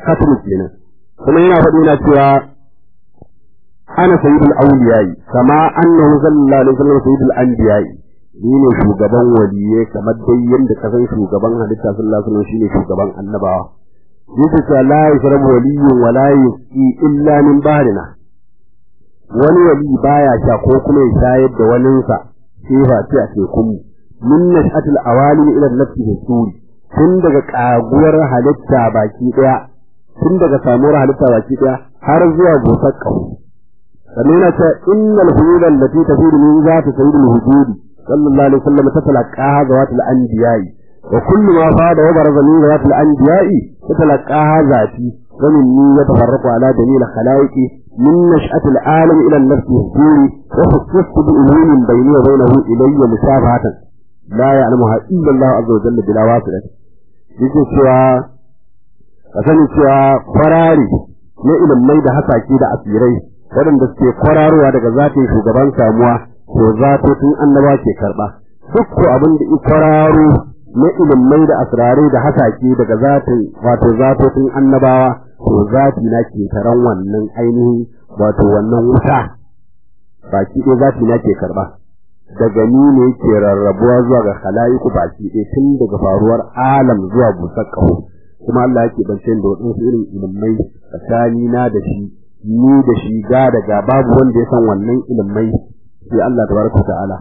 khatmu kenan kuma yana faɗi na cewa ana sayyidul awliya'i kama annahu sallallahu alaihi wasallam sayyidul anbiya'i ni ne shugaban waliye kamar dai yadda ka san shugaban halitta sallallahu alaihi wasallam shine shugaban annabawa yake cewa la yashrabu waliyyun wa la yusqi illa min bahrina wani wali baya sha ko kuma ya shayar da waninsa sai fa ce a tekun mu min nashatil awalim ila nafsi hisuri tun daga kaguwar halitta baki daya tun daga samuwar halitta baki daya har zuwa gosar kafu sannan yana cewa innal hulul allati tafidu min zati sayyidil hujudi sallallahu alaihi wasallam tatalaqaha zawatul anbiya'i wa kullu ma fada wa baraza min zawatul anbiya'i tatalaqaha zati wa minni yatafarraqu ala dalil khalaiqi من نشأة العالم إلى النفس الدوري وخصصت بأمور بيني وبينه إلي مشابهة لا يعلمها إلا الله عز وجل بلا واسطة yake cewa ka sani cewa kwarari na ilimai da hasake da asirai waɗanda suke kwararowa daga zatin shugaban samuwa to zatotin annaba ke karɓa duk ko abin da kwararo na ilimai da asirarai da hasake daga zatin wato zatotin annabawa to zati na ke taron wannan ainihin wato wannan wuta baki ɗaya zati na ke karɓa daga ni ne ke rarrabuwa zuwa ga khala'iku baki ɗaya tun daga faruwar alam zuwa busar ƙaho kuma Allah yake bance da waɗansu irin ilimai tsakani na da shi ni da shi ga daga babu wanda ya san wannan ilimai sai Allah tabaraka ta'ala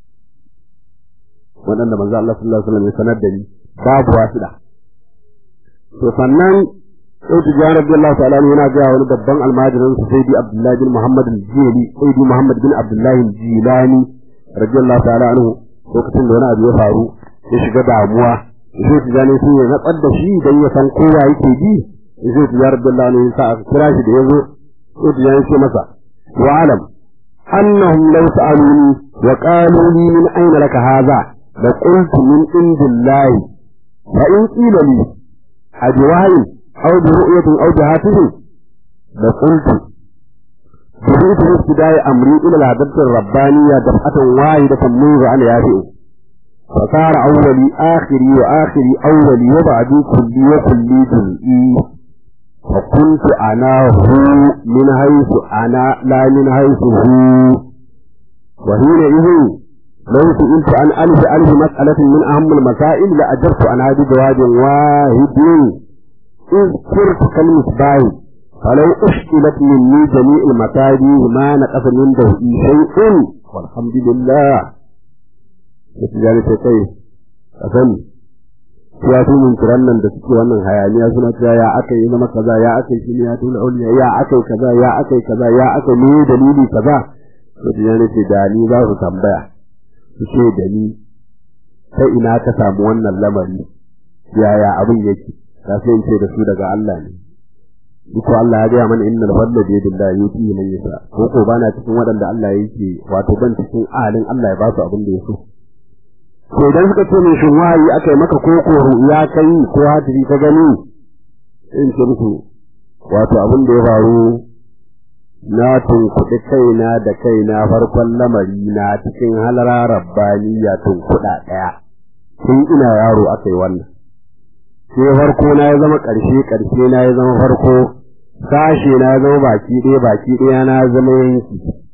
waɗanda manzo Allah sallallahu alaihi wasallam ya sanar da ni babu wasila to sannan sai tijani radiyallahu ta'ala yana ga wani babban almajirin sa sayyidi Abdullah bin Muhammad al-Jili sayyidi Muhammad bin Abdullah al-Jilani radiyallahu ta'ala anhu lokacin da wani abu ya faru ya shiga damuwa sai tijani sun ya natsar da shi dan ya san kowa yake ji sai tijani radiyallahu anhu ya sa aka kira shi da yazo sai tijani ce masa wa alam annahum law sa'aluni wa qalu li min ayna laka hadha la qultu min indillahi fa in qila li أبواه أو برؤية أو بهاتف لقلت بديت في ابتداء أمري إلى الهدف الربانية دفعة واحدة منذ أن يافئ فصار أولي آخري وآخري أولي وبعدي كلي وكلي جزئي فكنت أنا هو من حيث أنا لا من حيث هو وحينئذ لو سئلت عن ألف ألف مسألة من أهم المسائل لأجبت عن هذا جواب واحد إذ كرت كالمصباح فلو أشكلت مني جميع المتاجي ما نقص من دوئي شيء والحمد لله Mutujani sai kai, a sani, ya fi min kiran nan da suke wannan hayaniya suna cewa ya aka yi zama kaza ya aka yi shine ya tula auliya ya aka yi kaza ya aka yi kaza ya aka yi dalili kaza. Mutujani ce da ni za su tambaya. su ce da ni ta ina ka samu wannan lamari yaya abin yake ka sai in ce da su daga Allah ne duk Allah ya gaya mana innal fadla bi yadillahi yuti man yasha ko ko bana cikin waɗanda Allah yake wato ban cikin alin Allah ya ba su abin da ya so to idan suka ce min shin wahayi aka yi maka ko ko ya kai ko hadiri ka gani in ce musu wato abin da ya faru na tunkuɗi kaina da kaina farkon lamari na cikin halara rabbaniya tunkuɗa ɗaya tun ina yaro aka yi wannan sai farko na ya zama ƙarshe ƙarshe na ya zama farko sashe na ya zama baki ɗaya baki ɗaya na zama yanki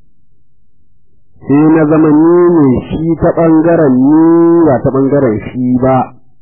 sai na zama ni ne shi ta ɓangaren ni ba ta ɓangaren shi ba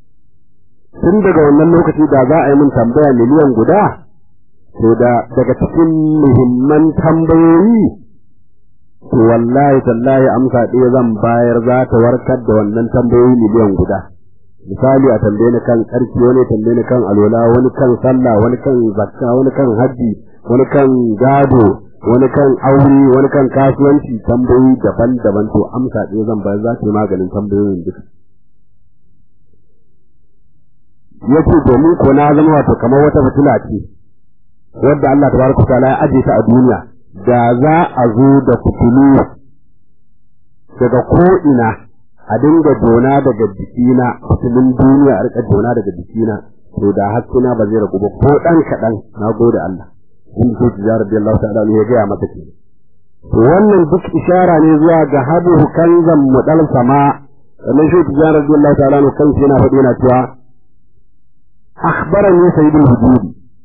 tun daga wannan lokaci da za a yi min tambaya miliyan guda to da daga cikin muhimman tambayoyi to wallahi tallahi amsa ɗaya zan bayar za ta warkar da wannan tambayoyi miliyan guda misali a tambaye ni kan ƙarfi wani tambaye ni kan alwala wani kan sallah wani kan zakka wani kan hajji wani kan gado wani kan aure wani kan kasuwanci tambayoyi daban-daban to amsa ɗaya zan bayar za ta yi maganin tambayoyin duka yace domin ko na zama wato kamar wata fitila ce wadda Allah tabaraka ta'ala ya aje ta a duniya da za a zo da fitilu daga ko ina a dinga dona daga jikina fitilun duniya a rika dona daga jikina to da haskina ba zai ragu ba ko dan kadan na gode Allah in so tijar da Allah ta'ala ya ga masa ke to wannan duk ishara ne zuwa ga hadu kanzan mudal sama sannan shi tijar da Allah ta'ala kan shi yana faɗi yana cewa akhbarani sayyidul hududi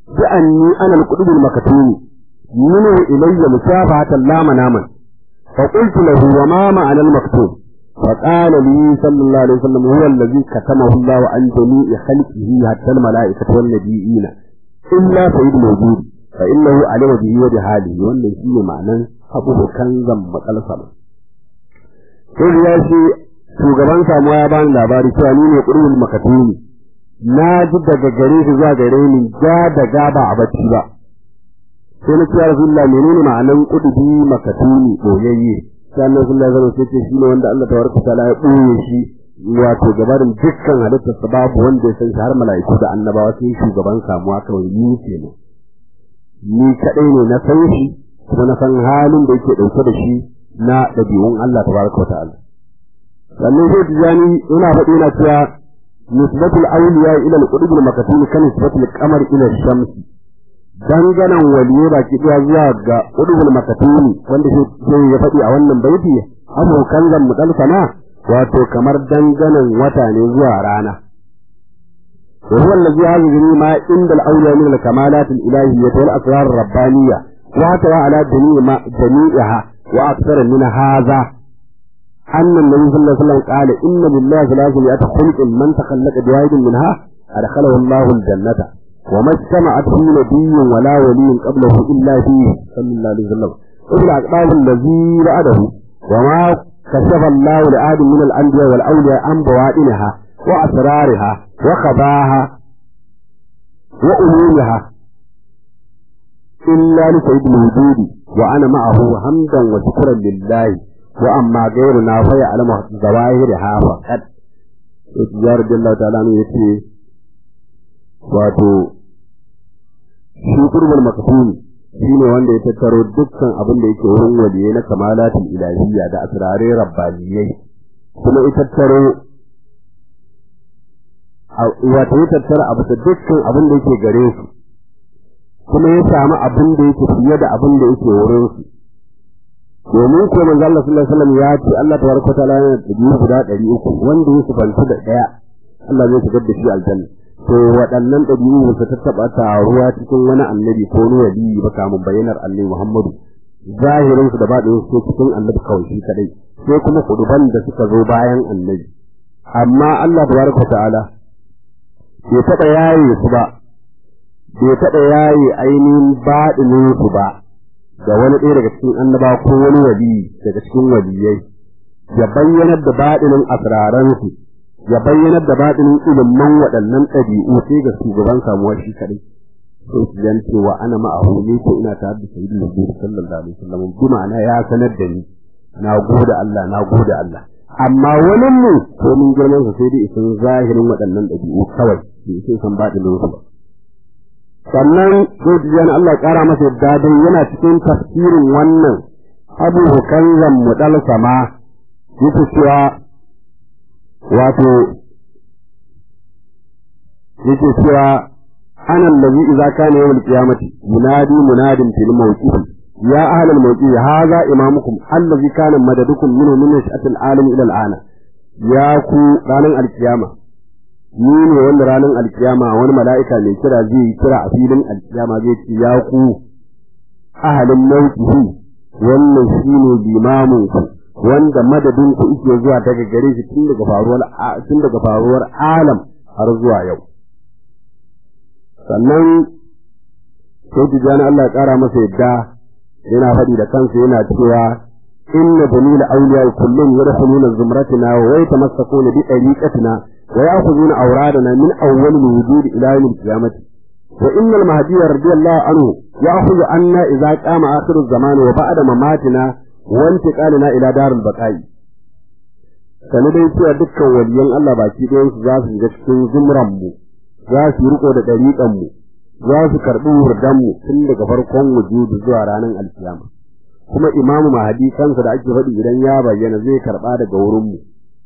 bi anni ana al-qudub al-makatumi minhu ilayya musafahatan la manaman fa qultu lahu wa ma ma'ana al-maktub فقال لي صلى الله عليه وسلم هو الذي كتمه الله عن جميع خلقه حتى الملائكة والنبيين إلا سيد الوجود فإنه علم به وبحاله wannan shine ma'anan abu kanzan matsal sama sai ya ce shugaban samuwa ya bani labari cewa ni ne qur'ul makatuni na ji daga gare shi zuwa gare ni ja da gaba a bacci ba sai na ce ya rasulullah menene ma'anan qudubi makatuni boyayye sai Allah sallallahu alaihi wasallam sai shine wanda Allah tabaraka taala ya boye shi wato gabarin dukkan halittar sa babu wanda ya san shi har mala'iku da annabawa sai shugaban samuwa kawai ni kenan ni kadai ne na san shi kuma na san halin da yake dauke da shi na dabi'un Allah tabaraka ta'ala sannan sai tijani yana faɗi yana cewa nisbatul awliya ila al-qutub al-makatumi kan nisbatul qamar ila ash-shamsi danganan waliye baki daya zuwa ga udubul makatuni wanda sai ya faɗi a wannan baiti abokan zan mudal sana wato kamar danganan wata ne zuwa rana wa huwa allazi yazuru ma inda al-awliya min al-kamalat al-ilahiyyah wal asrar ar-rabbaniyya wa tawa ala jami'a jami'aha wa akthara min hadha أن النبي صلى الله عليه وسلم قال إن لله ثلاثمائة خلق من تخلق بواحد منها أدخله الله الجنة وما اجتمعت فيه نبي ولا ولي قبله إلا فيه صلى الله عليه وسلم وفي الأقطاب الذي بعده وما كشف الله لآدم من الأنبياء والأولياء عن بوائنها وأسرارها وخباها وأمورها إلا لسيد الوجود وأنا معه حمدا وشكرا لله وأما غيرنا فيعلم ظواهرها فقط وتجارة الله تعالى يقول wato shi qurbul maktum shine wanda ya tattaro dukkan abin da yake wurin waliyai na kamalatul ilahiyya da asrarai rabbaniyai kuma ya tattaro wato ya tattara abu da dukkan abin da yake gare su kuma ya samu abin da yake fiye da abin da yake wurin su domin ko manzo Allah sallallahu alaihi wasallam ya ce Allah tabaraka ta'ala yana da biyu guda 300 wanda ya sufanci da daya Allah zai shigar da shi aljanna to waɗannan ɗabi'u ba su tattaɓa taruwa cikin wani annabi ko wani wali ba kamun bayyanar annabi Muhammadu zahirinsu da baɗin su cikin annabi kawai shi kadai sai kuma kuduban da suka zo bayan annabi amma Allah tabaraka ta'ala bai taɓa yaye su ba bai taɓa yaye ainihin baɗinin su ba da wani ɗaya daga cikin annaba ko wani wali daga cikin waliyai ya bayyanar da baɗinin asraransu ya bayyanar da baɗinin ilimin waɗannan ɗabi'u sai ga shugaban samuwa shi kaɗai sai su jan cewa ana ma'ahu ne ko ina tare da sayyidu nabi sallallahu alaihi wasallam bi ma'ana ya sanar da ni na gode Allah na gode Allah amma wani mu ko mun girman sa sai dai isan zahirin waɗannan ɗabi'u kawai bai sai san baɗinin su ba sannan sai tijan Allah ya ƙara masa yadda dai yana cikin tafsirin wannan abu hukanzan mudal sama yake cewa wato yake cewa ana allazi idza kana yawm al-qiyamati munadi munadin fil mawqif ya ahla al-mawqif hadha imamukum allazi kana madadukum minhu min nash'atil alam ila al-ana ya ku ranan al-qiyama ni ne wanda ranan al-qiyama wani mala'ika mai kira zai yi kira a filin al-qiyama zai ce ya ku ahalin mawqifi wannan shine limamin ku wanda madadin ku yake zuwa daga gare shi tun daga faruwar tun daga faruwar alam har zuwa yau sannan sai tijani Allah ya kara masa yadda yana faɗi da kansa yana cewa inna dalil awliya kullum yadkhuluna zumratina wa yatamassakuna bi tariqatina wa ya'khuduna awradana min awwal al-wujud ila yawm al-qiyamah wa inna al-mahdi radiyallahu anhu ya'khudhu anna idza qama akhir az-zaman wa ba'da mamatina wa intiqalina ila dar al-baqa'i sanu dai cewa dukkan waliyan Allah baki ɗayan su za su shiga cikin zumran mu za su riko da ɗariƙan mu za su karɓi wurdan mu tun daga farkon wujudu zuwa ranar alkiyama kuma imamu mahadi kansa da ake faɗi idan ya bayyana zai karɓa daga wurin mu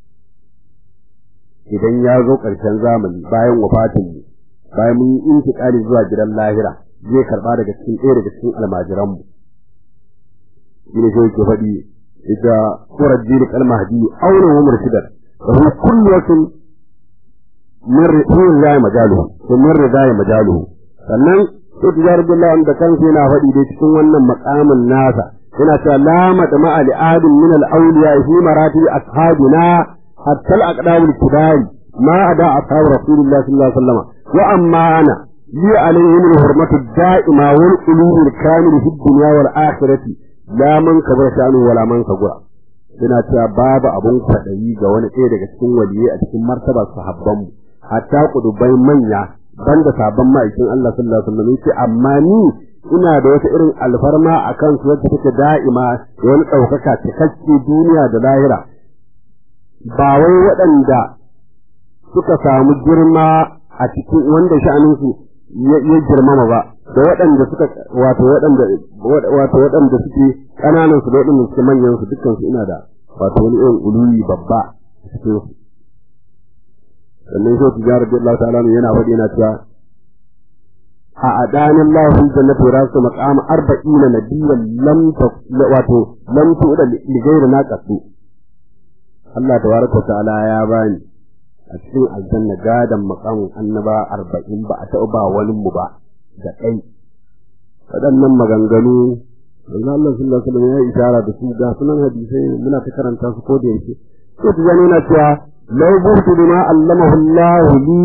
idan ya zo ƙarshen zamani bayan wafatin mu bayan mun yi intiƙali zuwa gidan lahira zai karɓa daga cikin ɗaya daga cikin almajiran mu shine sai yake faɗi ita surar jini kalmahdi aure wa murshidar wa kullu wasin min ridai majaluhu to min ridai majaluhu sannan to tijar billahi da kansa yana faɗi dai cikin wannan makamin nasa yana cewa la madma al adin min al awliya fi marati ashabina hatta al aqdam al kibari ma ada ashab rasulullah sallallahu alaihi wasallam wa amma ana li alaihim al hurmatu da'ima wal qulub al kamil fi dunya wal akhirati la man kabara shanu wala man sagura yana cewa babu abun kwaɗayi ga wani ɗaya daga cikin waliyai a cikin martabar sahabbanmu hatta kudubai manya banda sabon ma'aikin Allah sallallahu alaihi wasallam yace amma ni ina da wata irin alfarma a kan su wacce take da'ima da wani ɗaukaka cikakke duniya da lahira ba wai waɗanda suka samu girma a cikin wanda sha'aninsu ya girmama ba da waɗanda suka wato waɗanda wato waɗanda suke ƙananan su da waɗanda suke manyan su dukkan su ina da wato wani irin uluyi babba a cikin su sannan sai tijarar da Allah ta'ala yana faɗi yana cewa a adanin Allah fi jannati rasu maqam 40 nabiyyan lam wato lam tu'da li ghayri naqatu Allah tabaraka ta'ala ya bani a cikin aljanna gadan maqamin annaba 40 ba a taɓa ba wani mu ba da kai waɗannan maganganu Allah Allah sallallahu alaihi wasallam ya isara da su ga sunan hadisai muna ta karanta su ko da yake sai tijani yana cewa لو بغت بما علمه الله لي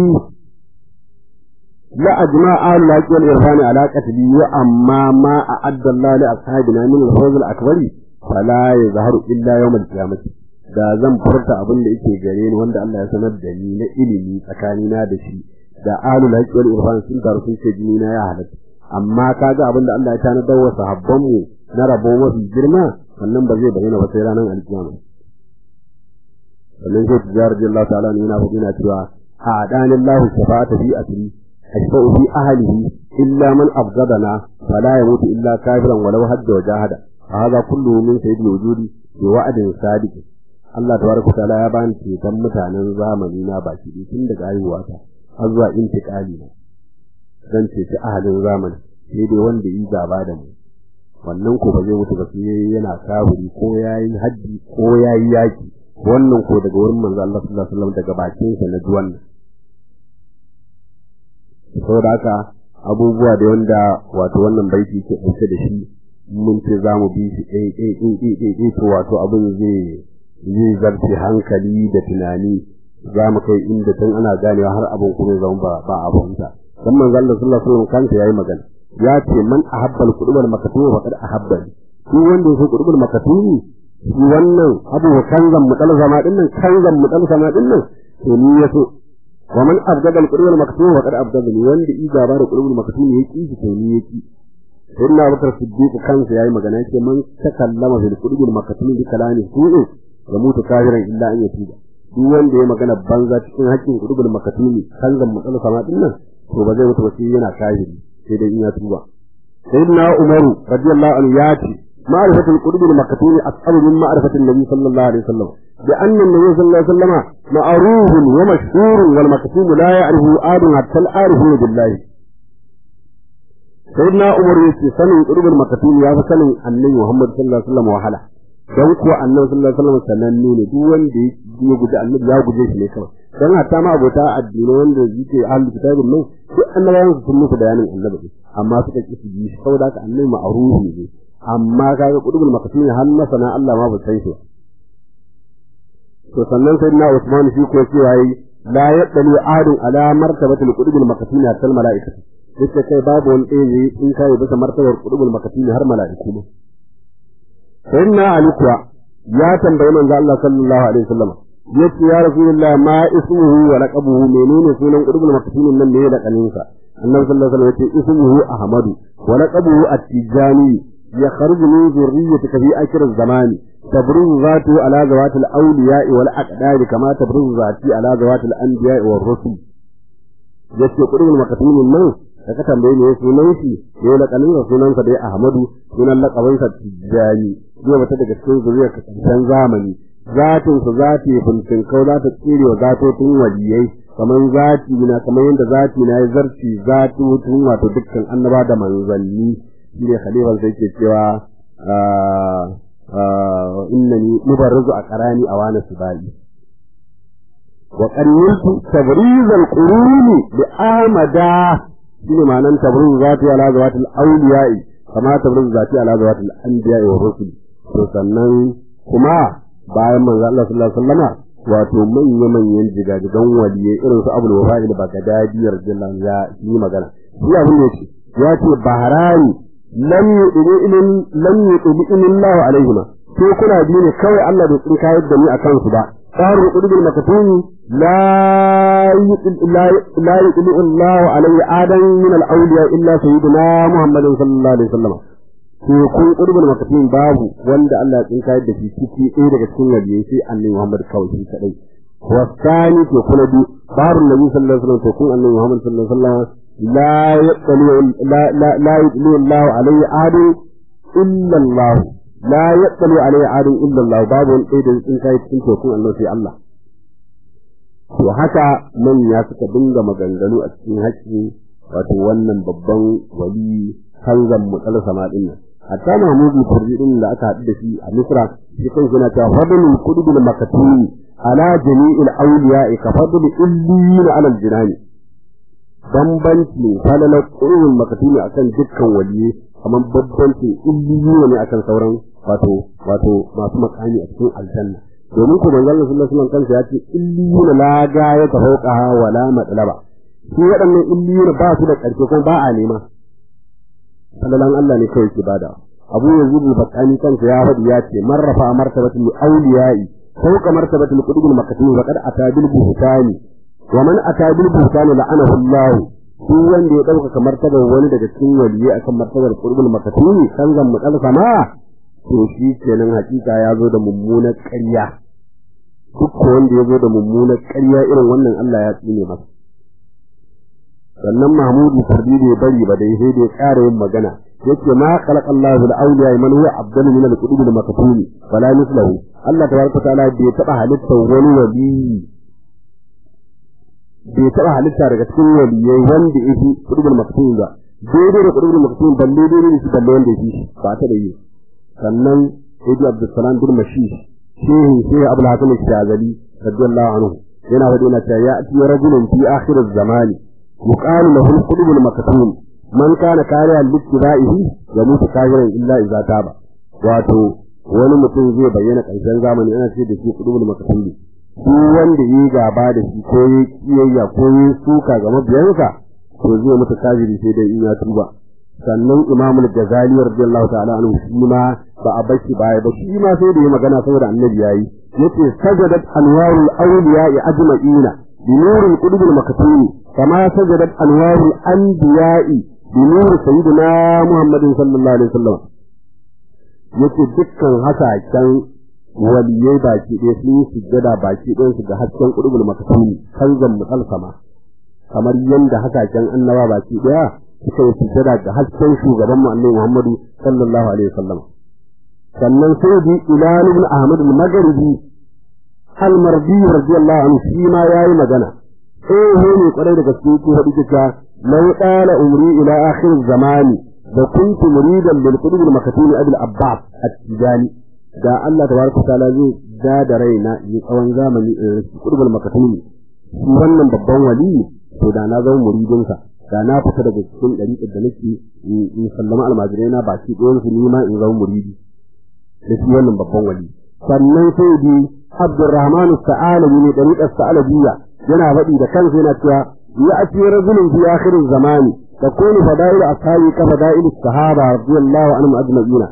لأجمع أهل الحق والإرفان على قتلي وأما ما أعد الله لأصحابنا من الفوز الأكبر فلا يظهر إلا يوم القيامة da zan furta abin da yake gare ni wanda Allah ya sanar da ni na ilimi tsakanina da shi da ahlul haqqi wal irfan sun taru sun ce jini na ya halatta amma kaga abin da Allah ya tanadar wa sahabban mu na rabo mafi girma wannan ba zai bayyana ba sai ranar alkiyama sannan sai tijar Allah ta'ala ne yana faɗi na cewa a adani Allah shafa'ata fi asri ashfa'u fi ahlihi illa man afgadana fala yamutu illa kafiran walau hadda wa jahada hada kullu min sayyidil wujudi bi wa'din sadiq Allah tabaraka ta'ala ya bani ceton mutanen zamani na baki tun daga haihuwa ta har zuwa intiqali na dan ceci ahalin zamani sai dai wanda yi gaba da mu wannan ko ba zai mutu ba sai yana kafiri ko yayi haddi ko yayi yaki wannan ko daga wurin manzo Allah sallallahu alaihi wasallam daga bakin sa na duwan saboda haka abubuwa da wanda wato wannan baiti ke dauke da shi mun ce za mu bi shi ɗai ɗai ɗai ɗai ɗai ɗai to wato abin zai zai zarce hankali da tunani za mu kai inda tun ana ganewa har abin kuma zama ba ba abun ta dan manzo Allah sallallahu alaihi wasallam kansa yayi magana ya ce man ahabbal qudubal makatumi faqad ahabbani shi wanda yake qudubal makatumi shi wannan abu kanzan mutal zama din nan kanzan mutal zama din nan to ni yaso wa man abdada al-qur'an maktum wa qad abdada ni wanda i gaba da qur'an maktum ya ki to ni yaki sayyidina abubakar siddiq kansa yayi magana yake man takallama fil qur'an maktum bi kalami su'u ya mutu kafiran illa an yatuba duk wanda ya magana banza cikin haƙƙin qur'an maktum kanzan mutal zama din nan to ba zai mutu ba sai yana kafiri sai dai in ya tuba sayyidina umaru radiyallahu anhu ya ce معرفة القلوب المكتوم أصعب من معرفة النبي صلى الله عليه وسلم لأن النبي صلى الله عليه وسلم معروف ومشهور والمكتوم لا يعرفه آد حتى العارفون بالله سيدنا عمر يسي سنة قلوب المكتوم يا سنة النبي محمد صلى الله عليه وسلم وحلا don kuwa annabi sallallahu alaihi wasallam sananne ne duk wanda ya guji annabi ya guje shi ne kawai dan hatta ma abota addini wanda yake ahlul kitabin nan duk annabawan su sun musu bayanin annabi amma suka ki su ji shi saboda haka annabi ma'rufi ne amma kaga qudubul makatuni har masana Allah ma ba san shi to sannan sai na Usman shi ko cewa yi la yadali adun ala martabatul qudubul makatuni har malaikatu yace kai babu wani ɗaya in kai bisa martabar qudubul makatuni har malaiku ne sayyidina Ali kuwa ya tambayi manzo Allah sallallahu alaihi wasallam yace ya rasulullah ma ismuhu wa laqabuhu menene sunan qudubul makatuni nan ne da kaninsa annabi sallallahu alaihi wasallam yace ismuhu ahmadu wa laqabuhu at-tijani يخرج من ذريتك في آخر الزمان تبرز ذاته على ذوات الأولياء والأقدار كما تبرز ذاتي على ذوات الأنبياء والرسل yace kudin makatumin nan da ka tambaye ne sunan shi ne la kanin sunan sa dai Ahmadu sunan laqabin sa Tijani zai bata daga cikin zuriyar karshen zamani zatin sa zati bincin kau za ta tsire wa zatotin waliyai kamar zati na kamar yadda zati na ya zarci zatotun wato dukkan annaba da manzanni shi ne khalifar sai ke cewa innani mubarrizu a qarani a wani subali wa qanniltu tabriz al-quruni bi amada shine ma'anan tabruz zati ala zawatil awliya'i kama tabruz zati ala zawatil anbiya'i wa rusul to sannan kuma bayan manzo Allah sallallahu alaihi wasallama wato manya manyan jigajigan waliyai irin su Abdul Wafa'il Bagdadi radiyallahu ya yi magana shi abin da yake ya ce baharani lam yu'minu ilin lam yu'minu Allah alaihima ko kuna biyu ne kawai Allah bai tsinka yadda ni akan su ba صار قلوب المكتوم لا لا لا يطلع الله عليه آدم من الأولياء إلا سيدنا محمد صلى الله عليه وسلم to kun qurbul makatin babu wanda Allah ya tsinka da shi ciki ɗaya daga cikin waliyai sai annabi Muhammad kawai shi kadai wasani to kuma bi babu nabi sallallahu alaihi wasallam to kun annabi Muhammad sallallahu alaihi wasallam la yaqulu la la la yaqulu Allah alaihi adu illa Allah la yaqulu alaihi adu illa Allah babu wani ɗaya da tsinka cikin to kun annabi sai Allah to haka manya suka dinga maganganu a cikin haƙƙi wato wannan babban wali hanzan mutsal sama din nan hatta mahmudu turjidin da aka haɗu da shi a misra shi kan suna ta fadlul qudbil makatumi ala jami'il awliya ka fadl illiyina ala aljinani bambanci falalar qudbil makatumi akan dukkan waliye kamar bambanci illiyina ne akan sauran wato wato masu makami a cikin aljanna domin ku manzon Allah sallallahu alaihi wasallam kansa ya ce illiyina la ga ya tafauqa wala matlaba shi waɗannan illiyina ba su da ƙarshe kuma ba a nema sallalan Allah ne kawai ke bada Abu Yazid al-Bakani kansa ya faɗi ya ce man rafa martabatul awliya'i fawqa martabatul qutubul maktum wa qad ata bil buhtani wa man ata bil buhtani la'anahu Allah shi wanda ya dauka kamar martabar wani daga cikin waliyai akan martabar qutubul maktum kan zan mu kalsa ma to shi kenan hakika ya zo da mummunar ƙarya duk wanda ya zo da mummunar ƙarya irin wannan Allah ya tsine masa sannan Mahmudu Sardi bai bari ba dai sai dai ƙara yin magana yace ma khalaqa Allahu al-awliya man huwa afdalu min al-qutub al-maktum fala mislahu Allah tabaraka ta'ala bai taba halitta wani wali bai taba halitta daga cikin waliyai wanda yake qutub al-maktum ba daidai da qutub al-maktum balle daidai da shi balle wanda yake ba ta da yi sannan Sayyid Abdul bin Mashish shehu shehu Abdul Hakim al-Shazali radiyallahu anhu yana faɗi na cewa ya ati rajulun fi akhir az-zamani يقال له القلوب المكتوم من كان كارها لاتباعه يموت كافرا الا اذا تاب wato wani mutum zai bayyana ƙarshen zamani ana ce da shi kudubul maktum duk wanda yi gaba da shi ko yi kiyayya ko yi suka ga mabiyansa to zai mutu kafiri sai dai in ya tuba sannan imamul gazali radiyallahu ta'ala anhu shi ma ba a bashi baya ba shi ma sai da yi magana saboda annabi yayi yace sajadat anwarul awliya'i ajma'ina بنور القلوب المكتوم كما سجدت أنوار الأنبياء بنور سيدنا محمد صلى الله عليه وسلم yace dukkan hasashen waliyai baki ɗaya sun yi sujjada baki ɗayan su ga hasken ƙudubul makasuni kanzan musalsama kamar yadda hasashen annaba baki ɗaya suka yi sujjada ga hasken shugaban mu annabi Muhammadu sallallahu alaihi wasallam sannan sai bi ilal ibn ahmad al-maghribi al-mardi radiyallahu anhu shi ma yayi magana eh ne kwarai da gaske ko hadi kika law qala umri ila akhir zamani da kuntu muridan bil qudub al makatumi abul abbas at-tijani da Allah tabaraka taala zai da da raina yi tsawon zamani qudub al makatumi shi wannan babban wali to da na zama muridin sa da na fita daga cikin dariƙar da nake in sallama almajirai na baki ɗayan su nima in zama muridi da shi wannan babban wali sannan sai bi Abdurrahman Sa'alabi ne dariƙar Sa'alabiyya yana faɗi da kansa yana cewa ya ati rajulun fi akhir zamani takunu fadail ashabi ka fadail sahaba radiyallahu anhum ajma'in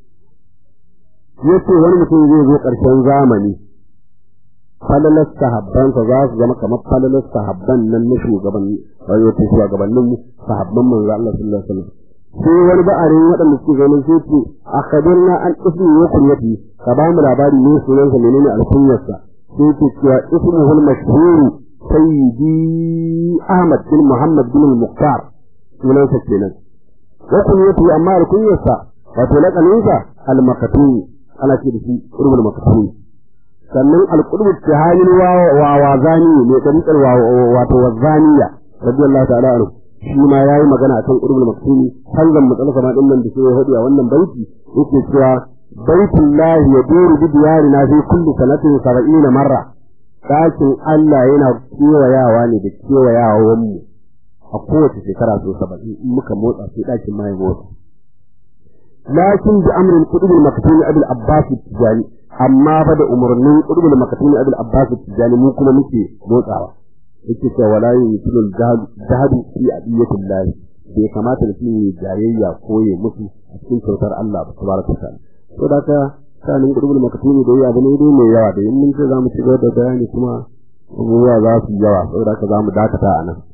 yace wani mutum zai zo ƙarshen zamani falalar sahabbansa za su zama kamar falalar sahabban nan na shugaban wato shugabannin sahabban manzo Allah sallallahu alaihi wasallam sai wani ba'arin waɗanda suke ganin sai ce akhbirna an ismi wa kunyati ka ba mu labari ne sunansa menene alkunyarsa sai ce cewa ismuhu al-mashhur sayyidi Ahmad bin Muhammad bin al-Muqtar sunansa kenan wa kunyati amma alkunyarsa wato laqaninsa al-makatumi ana ce da shi qurbul makatumi sannan al-qurbu tahayin wa wa wazani ne da wato wazaniya radiyallahu ta'ala anhu shi ma yayi magana akan qurbul maktumi hanzan matsalaka ma dinnan da shi ya hadi a wannan baiti yake cewa baitullahi yaduru bi diyarina fi kulli sanatin 70 marra dakin Allah yana kewayawa ne da kewayawan mu a a kowace shekara so saba'in in muka motsa sai ɗakin ma ya motsa lakin bi amrin qudbul maktumi abul abbas tijani amma ba da umarnin qudbul maktumi abul abbas tijani mu kuma muke motsawa yake cewa wala yutul jahadu fi adiyatillah bai kamata da shi jayayya ko ya musu a cikin kyautar Allah ba tabaraka ta'ala to da ka sanin qudbul maktumi da ya bane dai mai yawa da in mun ce zamu ci gaba da bayani kuma abubuwa za su yawa saboda haka zamu dakata a nan